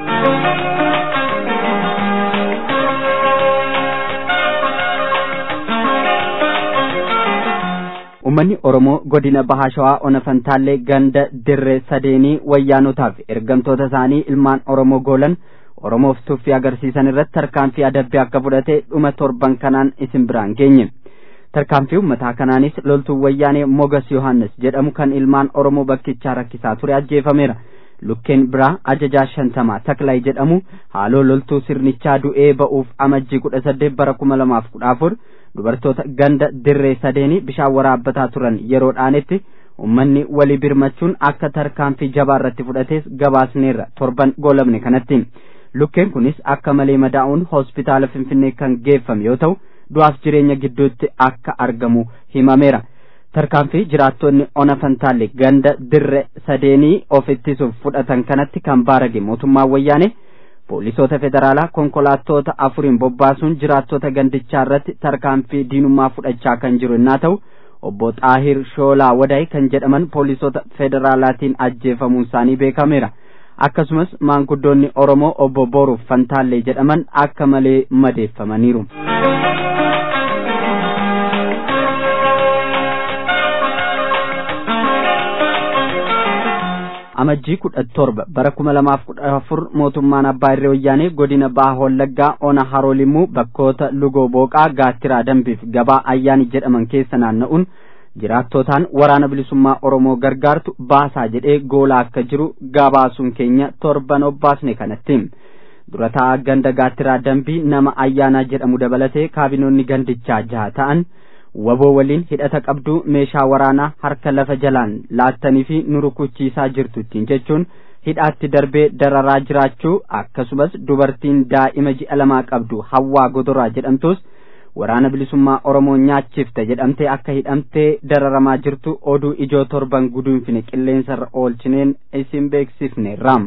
Uummanni Oromoo godina Bahaa Shawaa Ona Fantaallee ganda dirree sadeenii wayyaanotaaf ergamtoota isaanii ilmaan Oromoo goolan Oromoof tuffii agarsiisan irratti tarkaanfii adabbii akka fudhate dhuma torban kanaan isin biraan geenye. Tarkaanfii uummataa kanaanis loltuu wayyaanee Mogas Yohaannis jedhamu kan ilmaan Oromoo bakkichaa rakkisaa ture ajjeefameera. Lukkeen biraa ajajaa shantamaa Taklay jedhamu haaloo loltuu sirnichaa du'ee ba'uuf amajjii kudha saddeet bara kuma lamaaf kudha afur dubartoota ganda dirree sadeenii bishaan waraabbataa turan yeroo dhaanetti ummanni walii birmachuun akka tarkaanfii jabaa irratti fudhates gabaasneerra torban goolabne kanatti lukkeen kunis akka malee madaa'uun hospitaala finfinnee kan geeffame yoo ta'u du'aaf jireenya gidduutti akka argamu himameera tarkaanfii jiraattonni ona fantaalle ganda dirre sadeenii of ittisuuf fudhatan kanatti kan baarage mootummaan wayyaane poolisoota federaalaa konkolaattota afuriin bobbaasuun jiraattota gandichaa irratti tarkaanfii diinummaa fudhachaa kan jiru innaa ta'u obbo Xaahir Shoolaa Wadaay kan jedhaman poolisoota federaalaatiin ajjeefamuun isaanii beekameera. Akkasumas maanguddoonni Oromoo obbo Boruuf Fantaallee jedhaman akka malee madeeffamaniiru. amajjii kudha torba bara kuma lamaaf kudha afur mootummaan abbaa irree wayyaanee godina baha wallaggaa ona haroolimmuu bakkoota lugoo booqaa gaattiraa dambiif gabaa ayyaani jedhaman keessa naanna'uun jiraattotaan waraana bilisummaa oromoo gargaartu baasaa jedhee goolaa akka jiru gabaasuun keenya torban obbaasne kanatti durataa ganda gaattiraa dambii nama ayyaanaa jedhamu dabalatee kaabinoonni gandichaa jaha ta'an waboo waliin hidhata qabdu meeshaa waraanaa harka lafa jalaan laattanii fi nu rukuchiisaa jirtu ittiin jechuun hidhaatti darbee dararaa jiraachuu akkasumas dubartiin daa'ima ji'a lamaa qabdu hawwaa godoraa jedhamtus waraana bilisummaa oromoo nyaachifte jedhamtee akka hidhamtee dararamaa jirtu oduu ijoo torban guduunfine qilleensarra oolchineen isin beeksifneerra.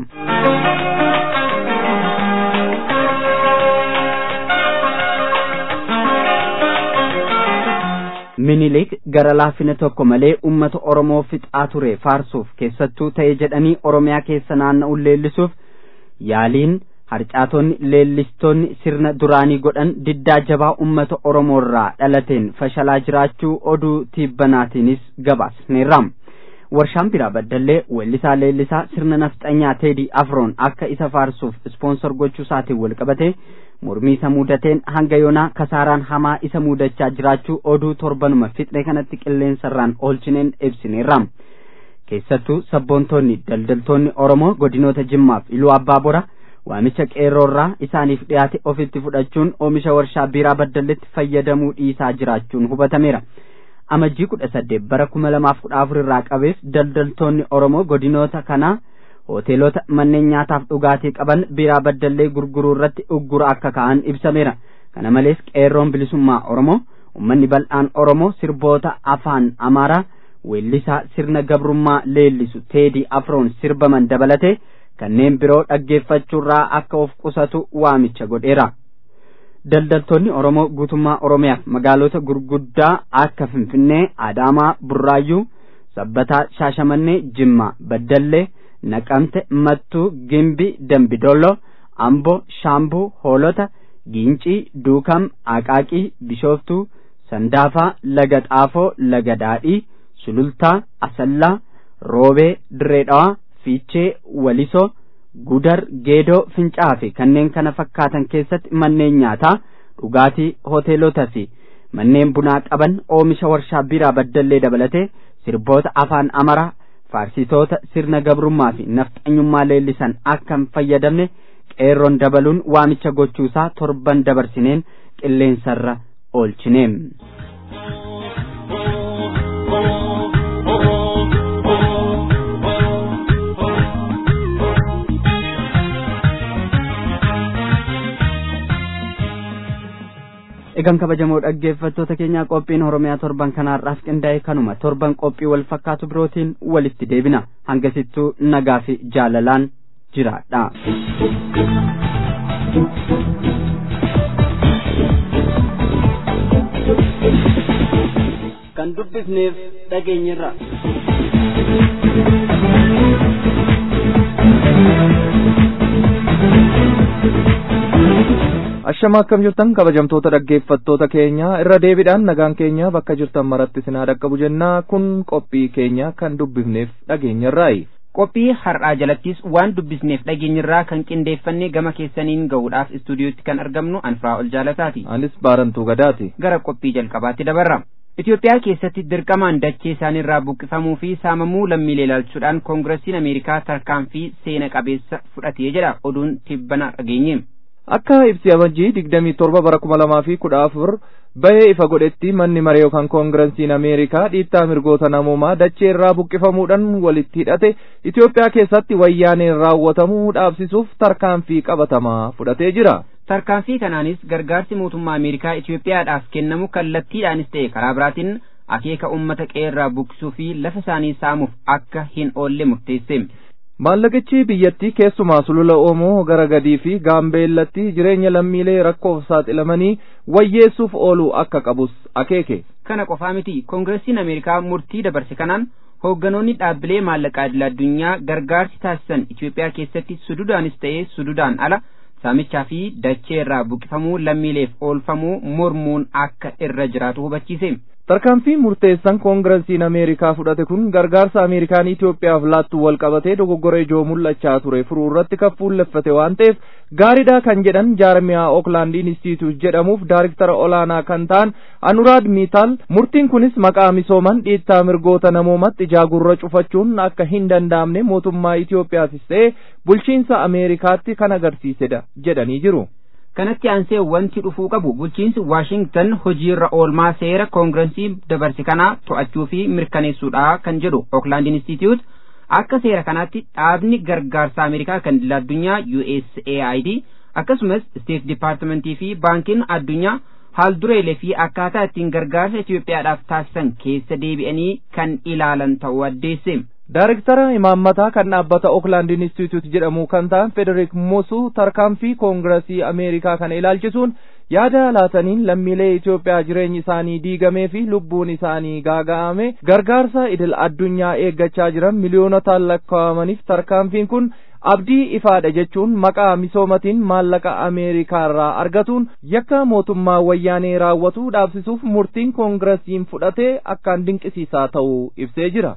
minilik gara laafina tokko malee ummata oromoo fixaa ture faarsuuf keessattuu ta'e jedhanii oromiyaa keessa naanna'uun leellisuuf yaaliin harcaatonni leellistoonni sirna duraanii godhan diddaa jabaa ummata oromoorraa dhalateen fashalaa jiraachuu oduu tiibbanaatiinis gabaasneerra warshaan biraa baddallee weellisaa leellisaa sirna nafxanyaa teedii afroon akka isa faarsuuf ispoonsor gochuu isaatiin wal qabate mormii isa mudateen hanga yoonaa kasaaraan hamaa isa mudachaa jiraachuu oduu torbanuma fixne kanatti qilleensarraan oolchineen ibsineerra keessattuu sabboontonni daldaltoonni oromoo godinoota jimmaaf iluu abbaa bora waamicha qeerroorraa isaaniif dhiyaate ofitti fudhachuun oomisha warshaa biiraa baddalletti fayyadamuu dhiisaa jiraachuun hubatameera amajjii kudha saddeet bara kuma lamaaf kudha afur irraa qabeef daldaltoonni oromoo godinoota kanaa hoteelota manneen nyaataaf dhugaatii qaban biiraa baddallee gurguruu irratti uggura akka ka'an ibsameera kana malees qeerroon bilisummaa oromoo ummanni bal'aan oromoo sirboota afaan amaaraa weellisaa sirna gabrummaa leellisu teedii afroon sirbaman dabalate kanneen biroo dhaggeeffachuurraa akka of qusatu waamicha godheera. Daldaltoonni Oromoo guutummaa Oromiyaaf magaalota gurguddaa akka Finfinnee, Adaamaa, Burraayyuu, Sabbataa, Shaashamannee, Jimmaa, Baddallee, Naqamte, Mattuu, Gimbii, Dambidolloo, Amboo, Shaambuu, Hoolota, Giincii, Duukam, Aqaaqii, Bishooftuu, Sandaafaa, Laga Xaafoo, Laga Daadhii, Sulultaa, Asallaa, Roobee, Dirree Dhawaa, Fiichee, Walisoo, Gudar, Geedoo, Fincaa fi kanneen kana fakkaatan keessatti manneen nyaataa, dhugaatii, hoteelotaa fi manneen bunaa qaban oomisha warshaa biiraa baddallee dabalatee sirboota afaan amaraa faarsitoota sirna gabrummaa fi nafxanyummaa leellisan akka hin fayyadamne qeerroon dabaluun waamicha gochuusaa torban dabarsineen qilleensarra oolchineem. Egaan kabajamoo dhaggeeffattoota keenyaa qophiin Oromiyaa torban kanaarraaf qindaa'e kanuma torban qophii wal fakkaatu birootiin walitti deebina hangasittuu nagaa fi jaalalaan jiraadha. Kan dubbifneef dhageenyirra. Ashama akkam jirtan kabajamtoota dhaggeeffattoota keenya irra deebiidhaan nagaan keenya bakka jirtan maratti sinaa dhaqqabu jennaa kun qophii keenya kan dubbifneef dhageenyarraayi. Qophii har'aa jalattis waan dubbisneef dhageenyirraa kan qindeeffannee gama keessaniin gahuudhaaf istuudiyootti kan argamnu anfaa ol jaalataati. Anis baarantuu gadaati. Gara qophii jalqabaatti dabarra. Itoophiyaa keessatti dirqamaan dachee isaaniirraa buqqifamuu fi saamamuu lammiilee ilaalchuudhaan koongiresiin Ameerikaa tarkaanfii seena qabeessa fudhatee jedha oduun tibbana dhageenye. Akka ibsi amajjii digdamii torba bara kuma lamaa fi kudha afur bahee ifa godhetti manni maree yookaan koongirensiin Ameerikaa dhiittaa mirgoota namoomaa dachee irraa buqqifamuudhaan walitti hidhate Itoophiyaa keessatti wayyaaneen raawwatamuu dhaabsisuuf tarkaanfii qabatamaa fudhatee jira. Tarkaanfii kanaanis gargaarsi mootummaa Ameerikaa Itoophiyaadhaaf kennamu kallattiidhaanis ta'e karaa biraatiin akeeka uummata qeerraa buqqisuu fi lafa isaanii saamuuf akka hin oolle murteesse. Maallaqichi biyyattii keessumaa sulula Oomoo gara gadii fi gaambeellatti jireenya lammiilee rakkoof saaxilamanii wayyeessuuf ooluu akka qabus akeeke. Kana qofaa miti koongiresiin Ameerikaa murtii dabarse kanaan hoogganoonni dhaabbilee maallaqaa idil addunyaa gargaarsi taasisan Itoophiyaa keessatti sududaanis ta'ee sududaan ala saamichaa fi dachee irraa buqqifamuu lammiileef oolfamuu mormuun akka irra jiraatu hubachiise. Tarkaanfii murteessan koongirensiin Ameerikaa fudhate kun gargaarsa Ameerikaan Itoophiyaaf laattu wal qabatee dogoggora ijoo mul'achaa ture furuu irratti kan fuulleffate waan ta'eef gaariidha kan jedhan jaarmiyaa Ookland Institute jedhamuuf daariktara olaanaa kan ta'an Anuraad Miitaal murtiin kunis maqaa misooman dhiittaa mirgoota namoomatti ijaagurra cufachuun akka hin danda'amne mootummaa Itoophiyaatis ta'e bulchiinsa Ameerikaatti kan agarsiisedha jedhanii jiru. kanatti aansee wanti dhufuu qabu bulchiinsi waashingtan hojiirra oolmaa seera koongirensii dabarse kanaa to'achuu fi mirkaneessuudha kan jedhu ookland institute akka seera kanaatti dhaabni gargaarsa ameerikaa kan idil addunyaa usaid akkasumas state departmentii fi baankiin addunyaa haal dureelee fi akkaataa ittiin gargaarsa itiyoophiyaadhaaf taasisan keessa deebi'anii kan ilaalan ta'uu addeesse. Daariktara imaammataa kan dhaabbata Ookland Institute jedhamu kan ta'an Federik Musu tarkaanfii koongiresii Ameerikaa kana ilaalchisuun yaada laataniin lammiilee Itoophiyaa jireenyi isaanii diigamee fi lubbuun isaanii gaaga'ame gargaarsa idil addunyaa eeggachaa jiran miliyoonotaan lakkaa'amaniif tarkaanfiin kun abdii ifaadha jechuun maqaa misoomatiin maallaqa Ameerikaa irraa argatuun yakka mootummaa wayyaanee raawwatu dhaabsisuuf murtiin koongiresiin fudhatee akkaan dinqisiisaa ta'uu ibsee jira.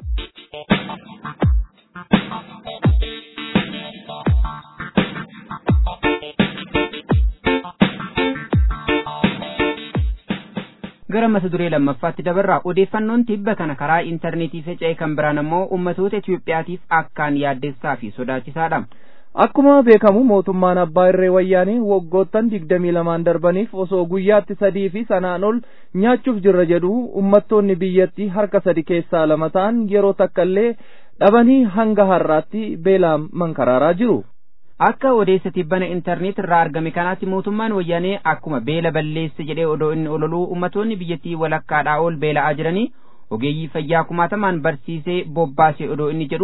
gara mata duree lammaffaatti dabarraa odeeffannoon tibba kana karaa intarneetii faca'e kan biraan ammoo ummatoota Itoophiyaatiif akkaan yaaddessaa fi sodaachisaadha. Akkuma beekamu mootummaan abbaa irree wayyaanee waggoottan digdamii lamaan darbaniif osoo guyyaatti sadii fi sanaan ol nyaachuuf jirra jedhu ummattoonni biyyattii harka sadi keessaa lama ta'an yeroo takka illee dhabanii hanga har'aatti beelaan mankaraaraa jiru. Akka odeessa tibbana intarneet irraa argame kanaatti mootummaan wayyaanee akkuma beela balleesse jedhee odoo inni ololuu ummatoonni biyyattii walakkaadhaa ol beela'aa jiranii ogeeyyii fayyaa kumaatamaan barsiisee bobbaasee odoo inni jedhu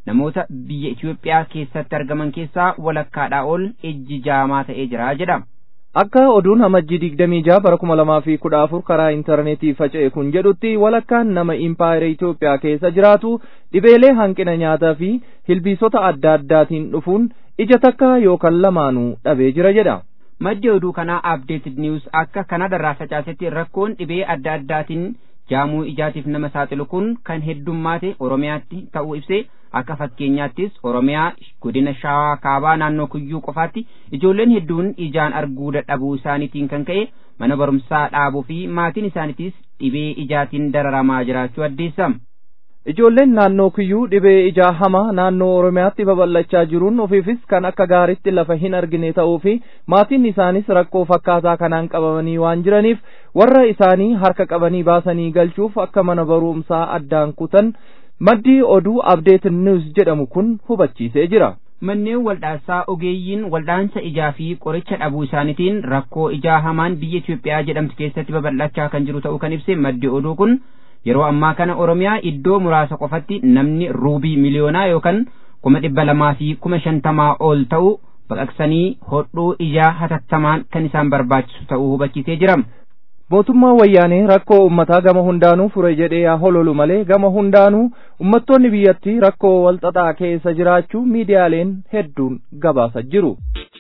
namoota biyya Itoophiyaa keessatti argaman keessaa walakkaadhaa ol ijji jaamaa ta'ee jira jedha. Akka oduun amajjii digdamii jaha bara kuma lamaa fi kudha afur karaa intarneetii faca'e kun jedhutti walakkaan nama impaayera Itoophiyaa keessa jiraatu dhibeelee hanqina nyaataa fi ilbiisota adda addaatiin dhufuun ija takka yookaan lamaanuu dhabee jira jedha. Maddi oduu kanaa Updated News akka Kanadarraa facaasetti rakkoon dhibee adda addaatiin jaamuu ijaatiif nama saaxilu kun kan heddummaate Oromiyaatti ta'uu ibsee akka fakkeenyaattis Oromiyaa godina Shawaa Kaabaa naannoo Kuyyuu qofaatti ijoolleen hedduun ijaan arguu dadhabuu isaaniitiin kan ka'e mana barumsaa dhaabuu fi maatiin isaaniitis dhibee ijaatiin dararamaa jiraachuu addeessama. Ijoolleen naannoo kiyyuu dhibee ijaa hamaa naannoo Oromiyaatti babal'achaa jiruun ofiifis kan akka gaariitti lafa hin argine ta'uu fi maatiin isaanis rakkoo fakkaataa kanaan qabamanii waan jiraniif warra isaanii harka qabanii baasanii galchuuf akka mana barumsaa addaan kutan maddii oduu Update News jedhamu kun hubachiisee jira. Manneen waldhaasaa ogeeyyiin waldhaansa ijaa fi qoricha dhabuu isaaniitiin rakkoo ijaa hamaan biyya Itoophiyaa jedhamtu keessatti babal'achaa kan jiru ta'uu kan ibse maddi oduu kun yeroo ammaa kana Oromiyaa iddoo muraasa qofatti namni ruubii miliyoonaa yookaan kuma dhibba lamaa fi kuma shantamaa ol ta'u baqaqsanii hodhuu ijaa hatattamaan kan isaan barbaachisu ta'uu hubachiisee jira. Mootummaan wayyaanee rakkoo uummataa gama hundaanuu fure jedhee haa hololu malee gama hundaanuu uummattoonni biyyattii rakkoo walxaxaa keessa jiraachuu miidiyaaleen hedduun gabaasa jiru.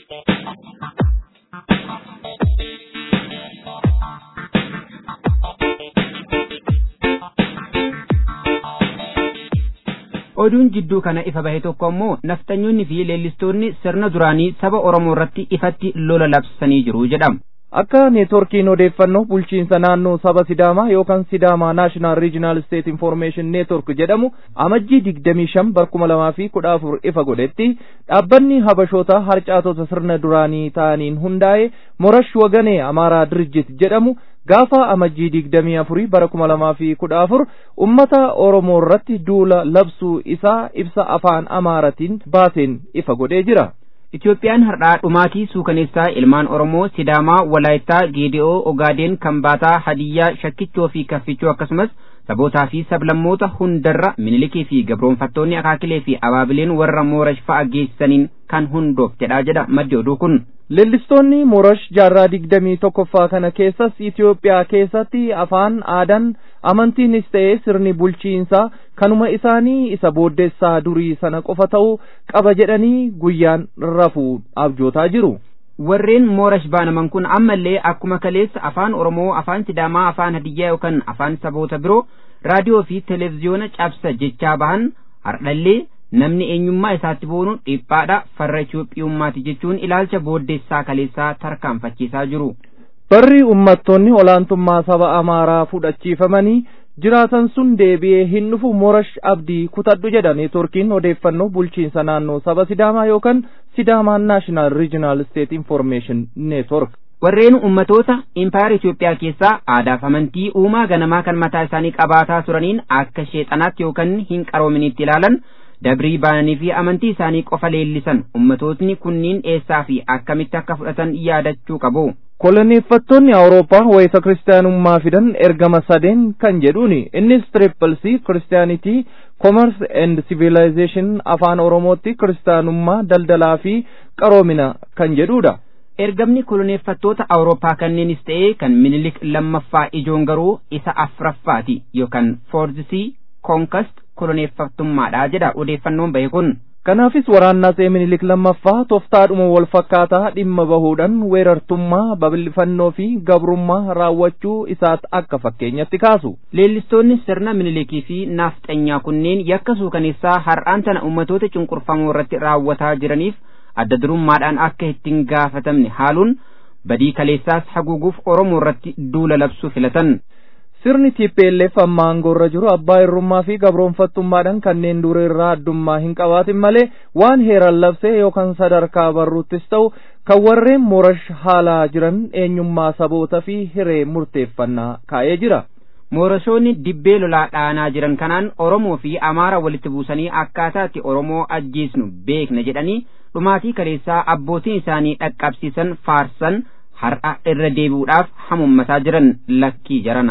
oduun jidduu kana ifa bahe tokko ammoo naftanyoonni fi leellistoonni sirna duraanii saba Oromoo irratti ifatti lola labsanii jiru jedhama. Akka neetworkiin odeeffannoo bulchiinsa naannoo saba Sidaamaa yookaan Sidaamaa National Regional State Information Network jedhamu amajjii digdamii shan bara kuma lamaa fi kudha afur ifa godhetti dhaabbanni habashoota harcaatota sirna duraanii ta'aniin hundaa'e Morash Waganee Amaaraa Dirjit jedhamu gaafa amajjii digdamii afurii bara kuma lamaa fi kudha afur ummata Oromoo irratti duula labsuu isaa ibsa afaan Amaaratiin baaseen ifa godhee jira. Itoophiyaan har'aa dhumaatii suukaneessaa ilmaan Oromoo Sidaamaa Walaayittaa Geedi'oo Ogaadeen Kambaataa Hadiyyaa Shakkichoo fi Kaffichoo akkasumas sabootaa fi sablammoota hundarra minilikii fi gabroonfattoonni akaakilee fi abaabileen warra moorash fa'a geessaniin kan hundooftedha jedha maddi oduu kun. Leellistoonni moorash jaarraa digdamii tokkoffaa kana keessas Itoophiyaa keessatti afaan aadaan amantiinis ta'ee sirni bulchiinsaa kanuma isaanii isa booddeessaa durii sana qofa ta'uu qaba jedhanii guyyaan rafuu abjootaa jiru. warreen moorash baanaman kun ammallee akkuma kaleessa afaan oromoo afaan sidaamaa afaan hadiyyaa yookaan afaan saboota biroo raadiyoo fi televiziyoona cabsa jechaa bahan hardhallee namni eenyummaa isaatti boonu dhiphaadha farra Itoophiyummaati jechuun ilaalcha booddeessaa kaleessaa tarkaanfachiisaa jiru. Barri uummattoonni olaantummaa saba Amaaraa fudhachiifamanii jiraatan sun deebi'ee hin dhufu Moorash Abdii kutadhu jedha neetworkiin odeeffannoo bulchiinsa naannoo saba Sidaamaa yookaan Sidaamaa National Regional State Information Network. Warreen ummatoota impaayar Itoophiyaa keessaa aadaaf amantii uumaa ganamaa kan mataa isaanii qabaataa turaniin akka sheexanaatti yookaan hin qaroominitti ilaalan dabrii baananii fi amantii isaanii qofa leellisan ummatootni kunniin eessaa fi akkamitti akka fudhatan yaadachuu qabu. koloneeffattoonni awurooppaa wayita kiristaanummaa fidan ergama sadeen kan jedhuuni innis triple c kiristaanitii commerce and civilization afaan oromootti kiristaanummaa daldalaa fi qaroomina kan jedhudha. ergamni koloneeffattoota awurooppaa kanneenis ta'ee kan minilik lammaffaa ijoon garuu isa afraffaati yookaan foorzisii konkast koloneeffattummaadha jedha odeeffannoon bahe kun. Kanaafis waraannaa see minilik lammaffaa tooftaadhuma wal fakkaataa dhimma bahuudhaan weerartummaa babal'ifannoo fi gabrummaa raawwachuu isaas akka fakkeenyatti kaasu. Leellistoonni sirna minilikii fi naafxanyaa kunneen yakka suukaneessaa har'aan tana ummatoota cunqurfamoo irratti raawwataa jiraniif adda durummaadhaan akka ittiin gaafatamne haaluun badii kaleessaas haguuguuf Oromoo irratti duula labsuu filatan. Sirni TPLF amma aangoorra jiru abbaa irrummaa fi gabroonfattummaadhaan kanneen dura irraa addummaa hin qabaatin malee waan heeran labsee yookaan sadarkaa barruuttis ta'u kan warreen moorash haalaa jiran eenyummaa saboota fi hiree murteeffannaa kaa'ee jira. Moorashoonni dibbee lolaa dhaanaa jiran kanaan Oromoo fi Amaara walitti buusanii akkaataatti Oromoo ajjeesnu beekna jedhanii dhumaatii kaleessaa abbootiin isaanii dhaqqabsiisan faarsan har'a irra deebi'uudhaaf hamummataa jiran lakkii jarana.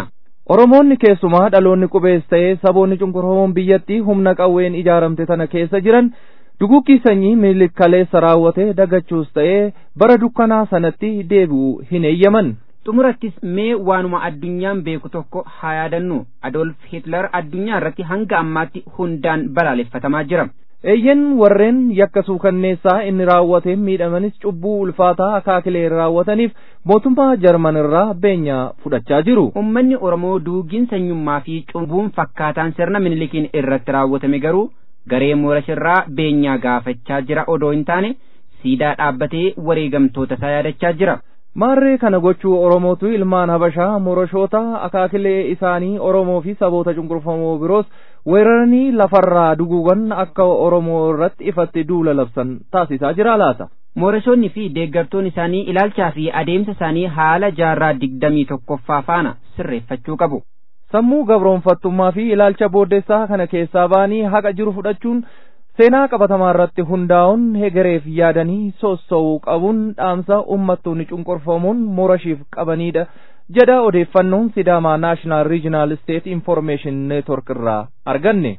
Oromoonni keessumaa dhaloonni qubees ta'ee saboonni cunqurfamoon biyyattii humna qawween ijaaramte tana keessa jiran duguggii sanyii Minilik kaleessa raawwate dagachuus ta'ee bara dukkanaa sanatti deebi'u hin eeyyaman. xumurattis mee waanuma addunyaan beeku tokko haa yaadannu adolf hitler addunyaa irratti hanga ammaatti hundaan balaaleffatamaa jira eeyyen warreen yakka suukanneessaa inni raawwateen miidhamanis cubbuu ulfaataa akaakilee raawwataniif mootummaa jarman irraa beenyaa fudhachaa jiru ummanni oromoo duugiin sanyummaa fi cubbuun fakkaataan sirna minilikiin irratti raawwatame garuu garee moorashirraa beenyaa gaafachaa jira odoo hin taane siidaa dhaabbatee wareegamtoota isaa yaadachaa jira maarree kana gochuu oromootu ilmaan habashaa moroshoota akaakilee isaanii oromoo fi saboota cunqurfamoo biroos weeraranii lafarraa duguugan akka oromoo irratti ifatti duula labsan taasisaa jira laata moorashoonni fi deeggartoonni isaanii ilaalchaa fi adeemsa isaanii haala jaarraa digdamii tokkoffaa faana sirreeffachuu qabu sammuu gabroonfattummaa fi ilaalcha booddeessaa kana keessaa ba'anii haqa jiru fudhachuun seenaa qabatamaa irratti hundaa'uun hegereef yaadanii sossoo'uu qabuun dhaamsa ummattoonni cunqurfamuun morashiif qabanidha jedha odeeffannoon sidaamaa naashinaal riijinaal steet infoormeeshin neetwork irraa arganne.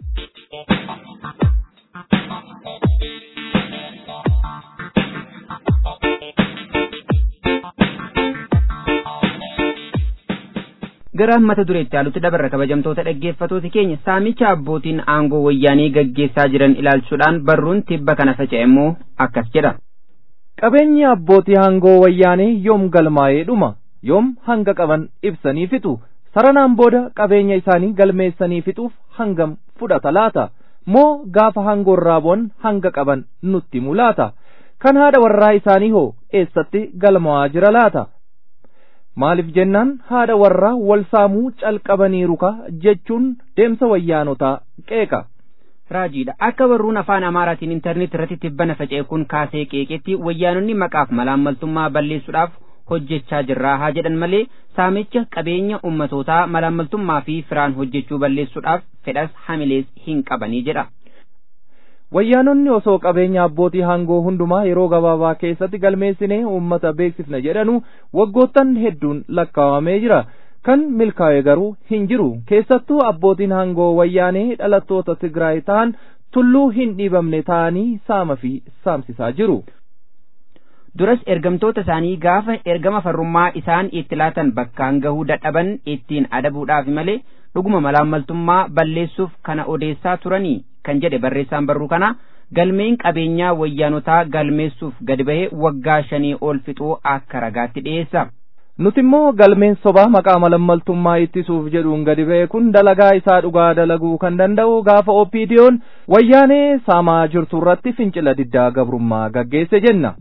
gara mata dureetti haalutti dabarra kabajamtoota dhaggeeffatooti keenya saamicha abbootiin aangoo wayyaanii gaggeessaa jiran ilaalchuudhaan barruun tibba kana faca'e immoo akkas jedha. Qabeenyi abbootii aangoo wayyaanii yoom galmaa'ee dhuma yoom hanga qaban ibsanii fixu saranaan booda qabeenya isaanii galmeessanii fixuuf hangam fudhata laata moo gaafa aangoo irraa bu'an hanga qaban nutti mulaata kan haadha warraa isaanii hoo eessatti galmaa'aa jira laata. maaliif jennaan haadha warraa wal saamuu calqabaniiru ka jechuun deemsa wayyaanotaa qeeqa. Raajiidha akka barruun afaan Amaaraatiin intarneet irratti tibbana faca'e kun kaasee qeeqetti wayyaanonni maqaaf malaammaltummaa balleessuudhaaf hojjechaa jirraa haa jedhan malee saamicha qabeenya ummatootaa malaammaltummaa fi firaan hojjechuu balleessuudhaaf fedhas hamilees hin qabanii jedha. wayyaanonni osoo qabeenya abbootii aangoo hundumaa yeroo gabaabaa keessatti galmeessinee uummata beeksifna jedhanu waggoottan hedduun lakkaawamee jira kan milkaa'e garuu hin jiru keessattuu abbootiin aangoo wayyaanee dhalattoota tigraay ta'an tulluu hin dhiibamne ta'anii saama fi saamsisaa jiru. duras ergamtoota isaanii gaafa ergama farrummaa isaan itti laatan bakkaan gahuu dadhaban ittiin adabuudhaaf malee dhuguma malaammaltummaa balleessuuf kana odeessaa turanii kan jedhe barreessaan barruu kana galmeen qabeenyaa wayyaanotaa galmeessuuf gadi bahee waggaa shanii ol fixuu akka ragaatti dhiyeessa. Nuti immoo galmeen sobaa maqaa malaammaltummaa ittisuuf jedhuun gadi ba'e kun dalagaa isaa dhugaa dalaguu kan danda'u gaafa OPDO'n wayyaanee saamaa jirtu irratti fincila diddaa gabrummaa gaggeesse jenna.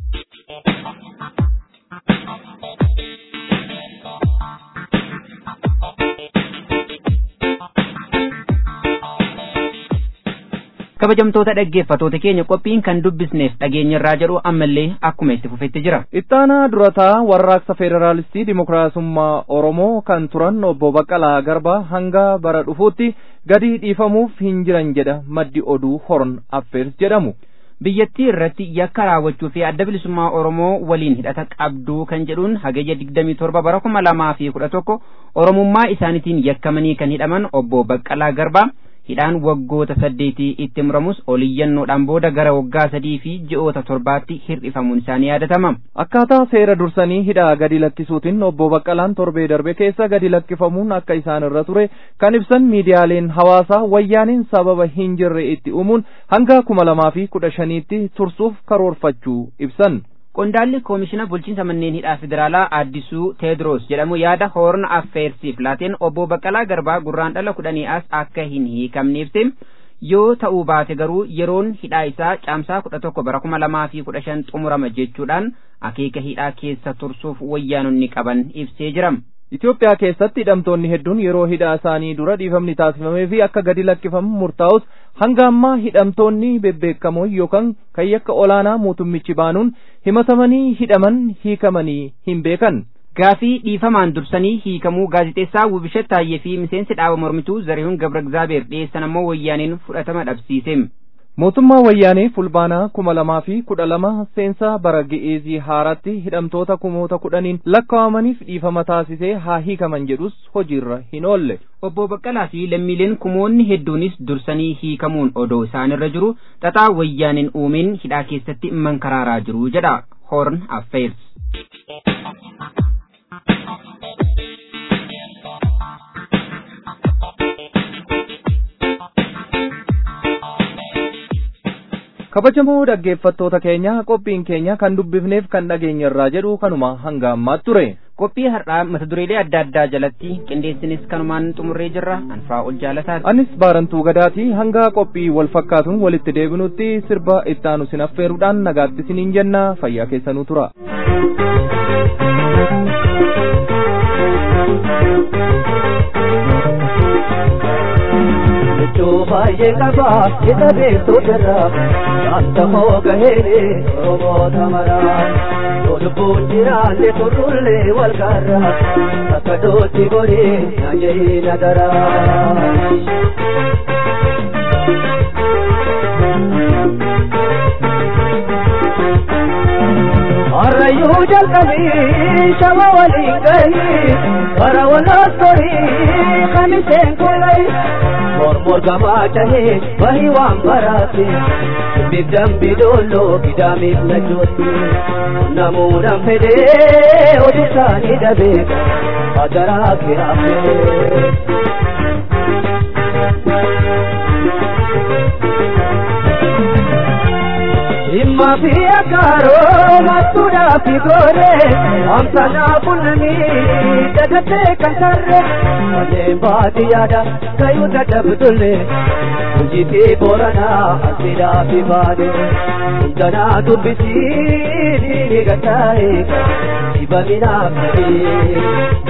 kabajamtoota dhaggeeffatoota keenya qophiin kan dubbisneef dhageenyarraa jedhu ammallee akkuma itti fufetti jira. Ittaanaa durataa warraaqsa Federaalistii Dimokiraasummaa Oromoo kan turan obbo Baqqalaa Garbaa hanga bara dhufuutti gadi dhiifamuuf hin jiran jedha maddi oduu Horn Affeers jedhamu. biyyattii irratti yakka raawwachuu fi adda bilisummaa Oromoo waliin hidhata qabduu kan jedhuun hagayya digdamii torba bara kuma lamaa fi kudha tokko Oromummaa isaaniitiin yakkamanii kan hidhaman obbo Baqqalaa Garbaa hidhaan waggoota saddeetii itti muramus oliyyannoodhaan booda gara waggaa sadii fi ji'oota torbaatti hir'ifamuun isaanii yaadatama. Akkaataa seera dursanii hidhaa gadi lakkisuutiin obbo Baqqalaan torbee darbe keessa gadi lakkifamuun akka isaan irra ture kan ibsan miidiyaaleen hawaasaa wayyaaniin sababa hin jirre itti uumuun hanga kuma lamaa fi kudha shaniitti tursuuf karoorfachuu ibsan. Qondaalli koomishina bulchiinsa manneen hidhaa federaalaa Addisuu Teedros jedhamu yaada hoorna affeersiif laateen obbo Baqqalaa Garbaa gurraan dhala kudhanii as akka hin hiikamne ibse yoo ta'uu baate garuu yeroon hidhaa isaa caamsaa kudha tokko bara kuma lamaa fi kudha shan xumurama jechuudhaan akeeka hidhaa keessa tursuuf wayyaanonni qaban ibsee jira. Itoophiyaa keessatti hidhamtoonni hedduun yeroo hidhaa isaanii dura dhiifamni taasifamee fi akka gadi lakkifamu murtaa'us hanga ammaa hidhamtoonni bebbeekamoo yookaan kan yakka olaanaa mootummichi baanuun himatamanii hidhaman hiikamanii hin beekan. Gaafii dhiifamaan dursanii hiikamuu gaazixeessaa Wubishet Taayyee fi miseensi dhaaba mormituu Zarihuun Gabra Egzaabeer dhiyeessan ammoo wayyaaniin fudhatama dhabsiise. mootummaa wayyaanee fulbaanaa kuma lamaa fi kudha lama seensa bara gi'eezii haaratti hidhamtoota kumoota kudhaniin lakkaa'amaniif dhiifama taasisee haa hiikaman jedhus hojiirra hin oolle. Obbo Baqqalaa fi lammiileen kumoonni hedduunis dursanii hiikamuun odoo isaanirra jiru xaxaa wayyaaneen uumeen hidhaa keessatti mankaraaraa jiru jedha Horn Affairs. kabajamoo dhaggeeffattoota keenya qophiin keenya kan dubbifneef kan dhageenye irraa jedhu kanuma hanga ammaatti ture. Qophii har'aa mata dureelee adda addaa jalatti qindeessinis kanumaan xumurree jirra anfaa ol jaalataati. Anis baarantuu gadaati hanga qophii wal fakkaatuun walitti deebinutti sirba ittaanu sin affeeruudhaan nagaatti siniin jenna fayyaa keessanuu tura. Iddoo baay'ee qaba isa beektotarra yaadda hoo gahee oromoota maraa yoo lubbuun jiraanne turrullee wal garra akka dootti godhee na jehii nagaraa. Arrayyuu jalqabii shama waliin gahii bara walaas torii kamiseen kolai mormor gamaa tahee bahi waan baraate biddan bidollo gidaamiif najjootti namuudhaan fedhee hojii isaanii dhabeeka hadaraa kiraafee. Dhimma fi akaaroo mattuudhaa fi gooree amsanaa kunnanii dagatee kan sarree malee baadiyyaadha kayuu dadhabdullee hojii fi booranaa asiidhaa fi baadee hundanaa dubbisii dhiini gataa'ee dibaminaa qabee.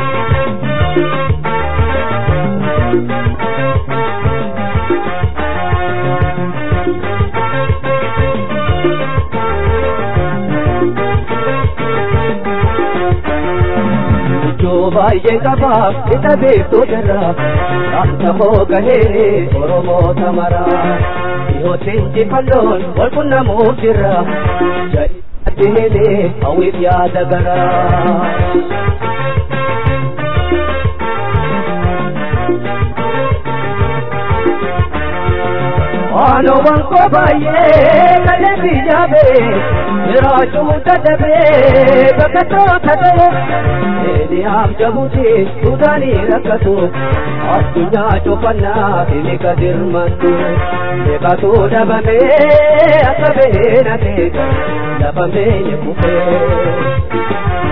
baay'ee qaba isa beektotarra yaadda hoo gahee oromoota maraa dhiyootti injifannoon wal qunnamuuf jirra jedhatti helee hawwiif yaada garaa. Waanowwan koo baay'ee kalee biyyaabee jiraachuu dadhabee bakka toota ta'e Eliyaaf jabuuti Suudaanii rakkatu addunyaa cufannaa himika dirmantu beekatu dhabamee akka bahee na beeka lafa meenye kufee.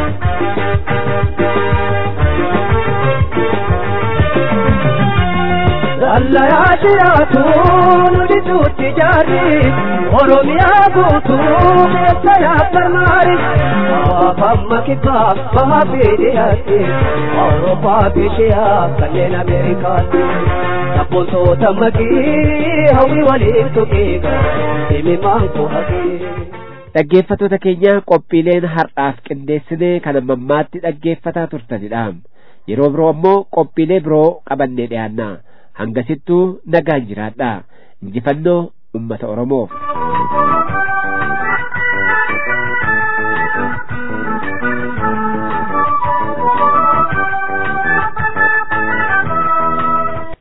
Allayaa jiraatu nuti tuutti jaarri Oromiyaa guutuu keessa yaabbar maari Afamma kibbaa bahaa fi dhiyaatti Awurooppaa fi shiyaa kanneen Ameerikaatti Sabboontoota magii hawwi waliin tuqiiga himimaan koo haqee. Dhaggeeffattoota keenya qophiileen har'aaf qindeessine kan ammammaatti dhaggeeffataa turtanidha. Yeroo biroo ammoo qophiilee biroo qabannee dhiyaanna. Hangasittuu nagaan jiraadha. Injifannoo uummata Oromoof.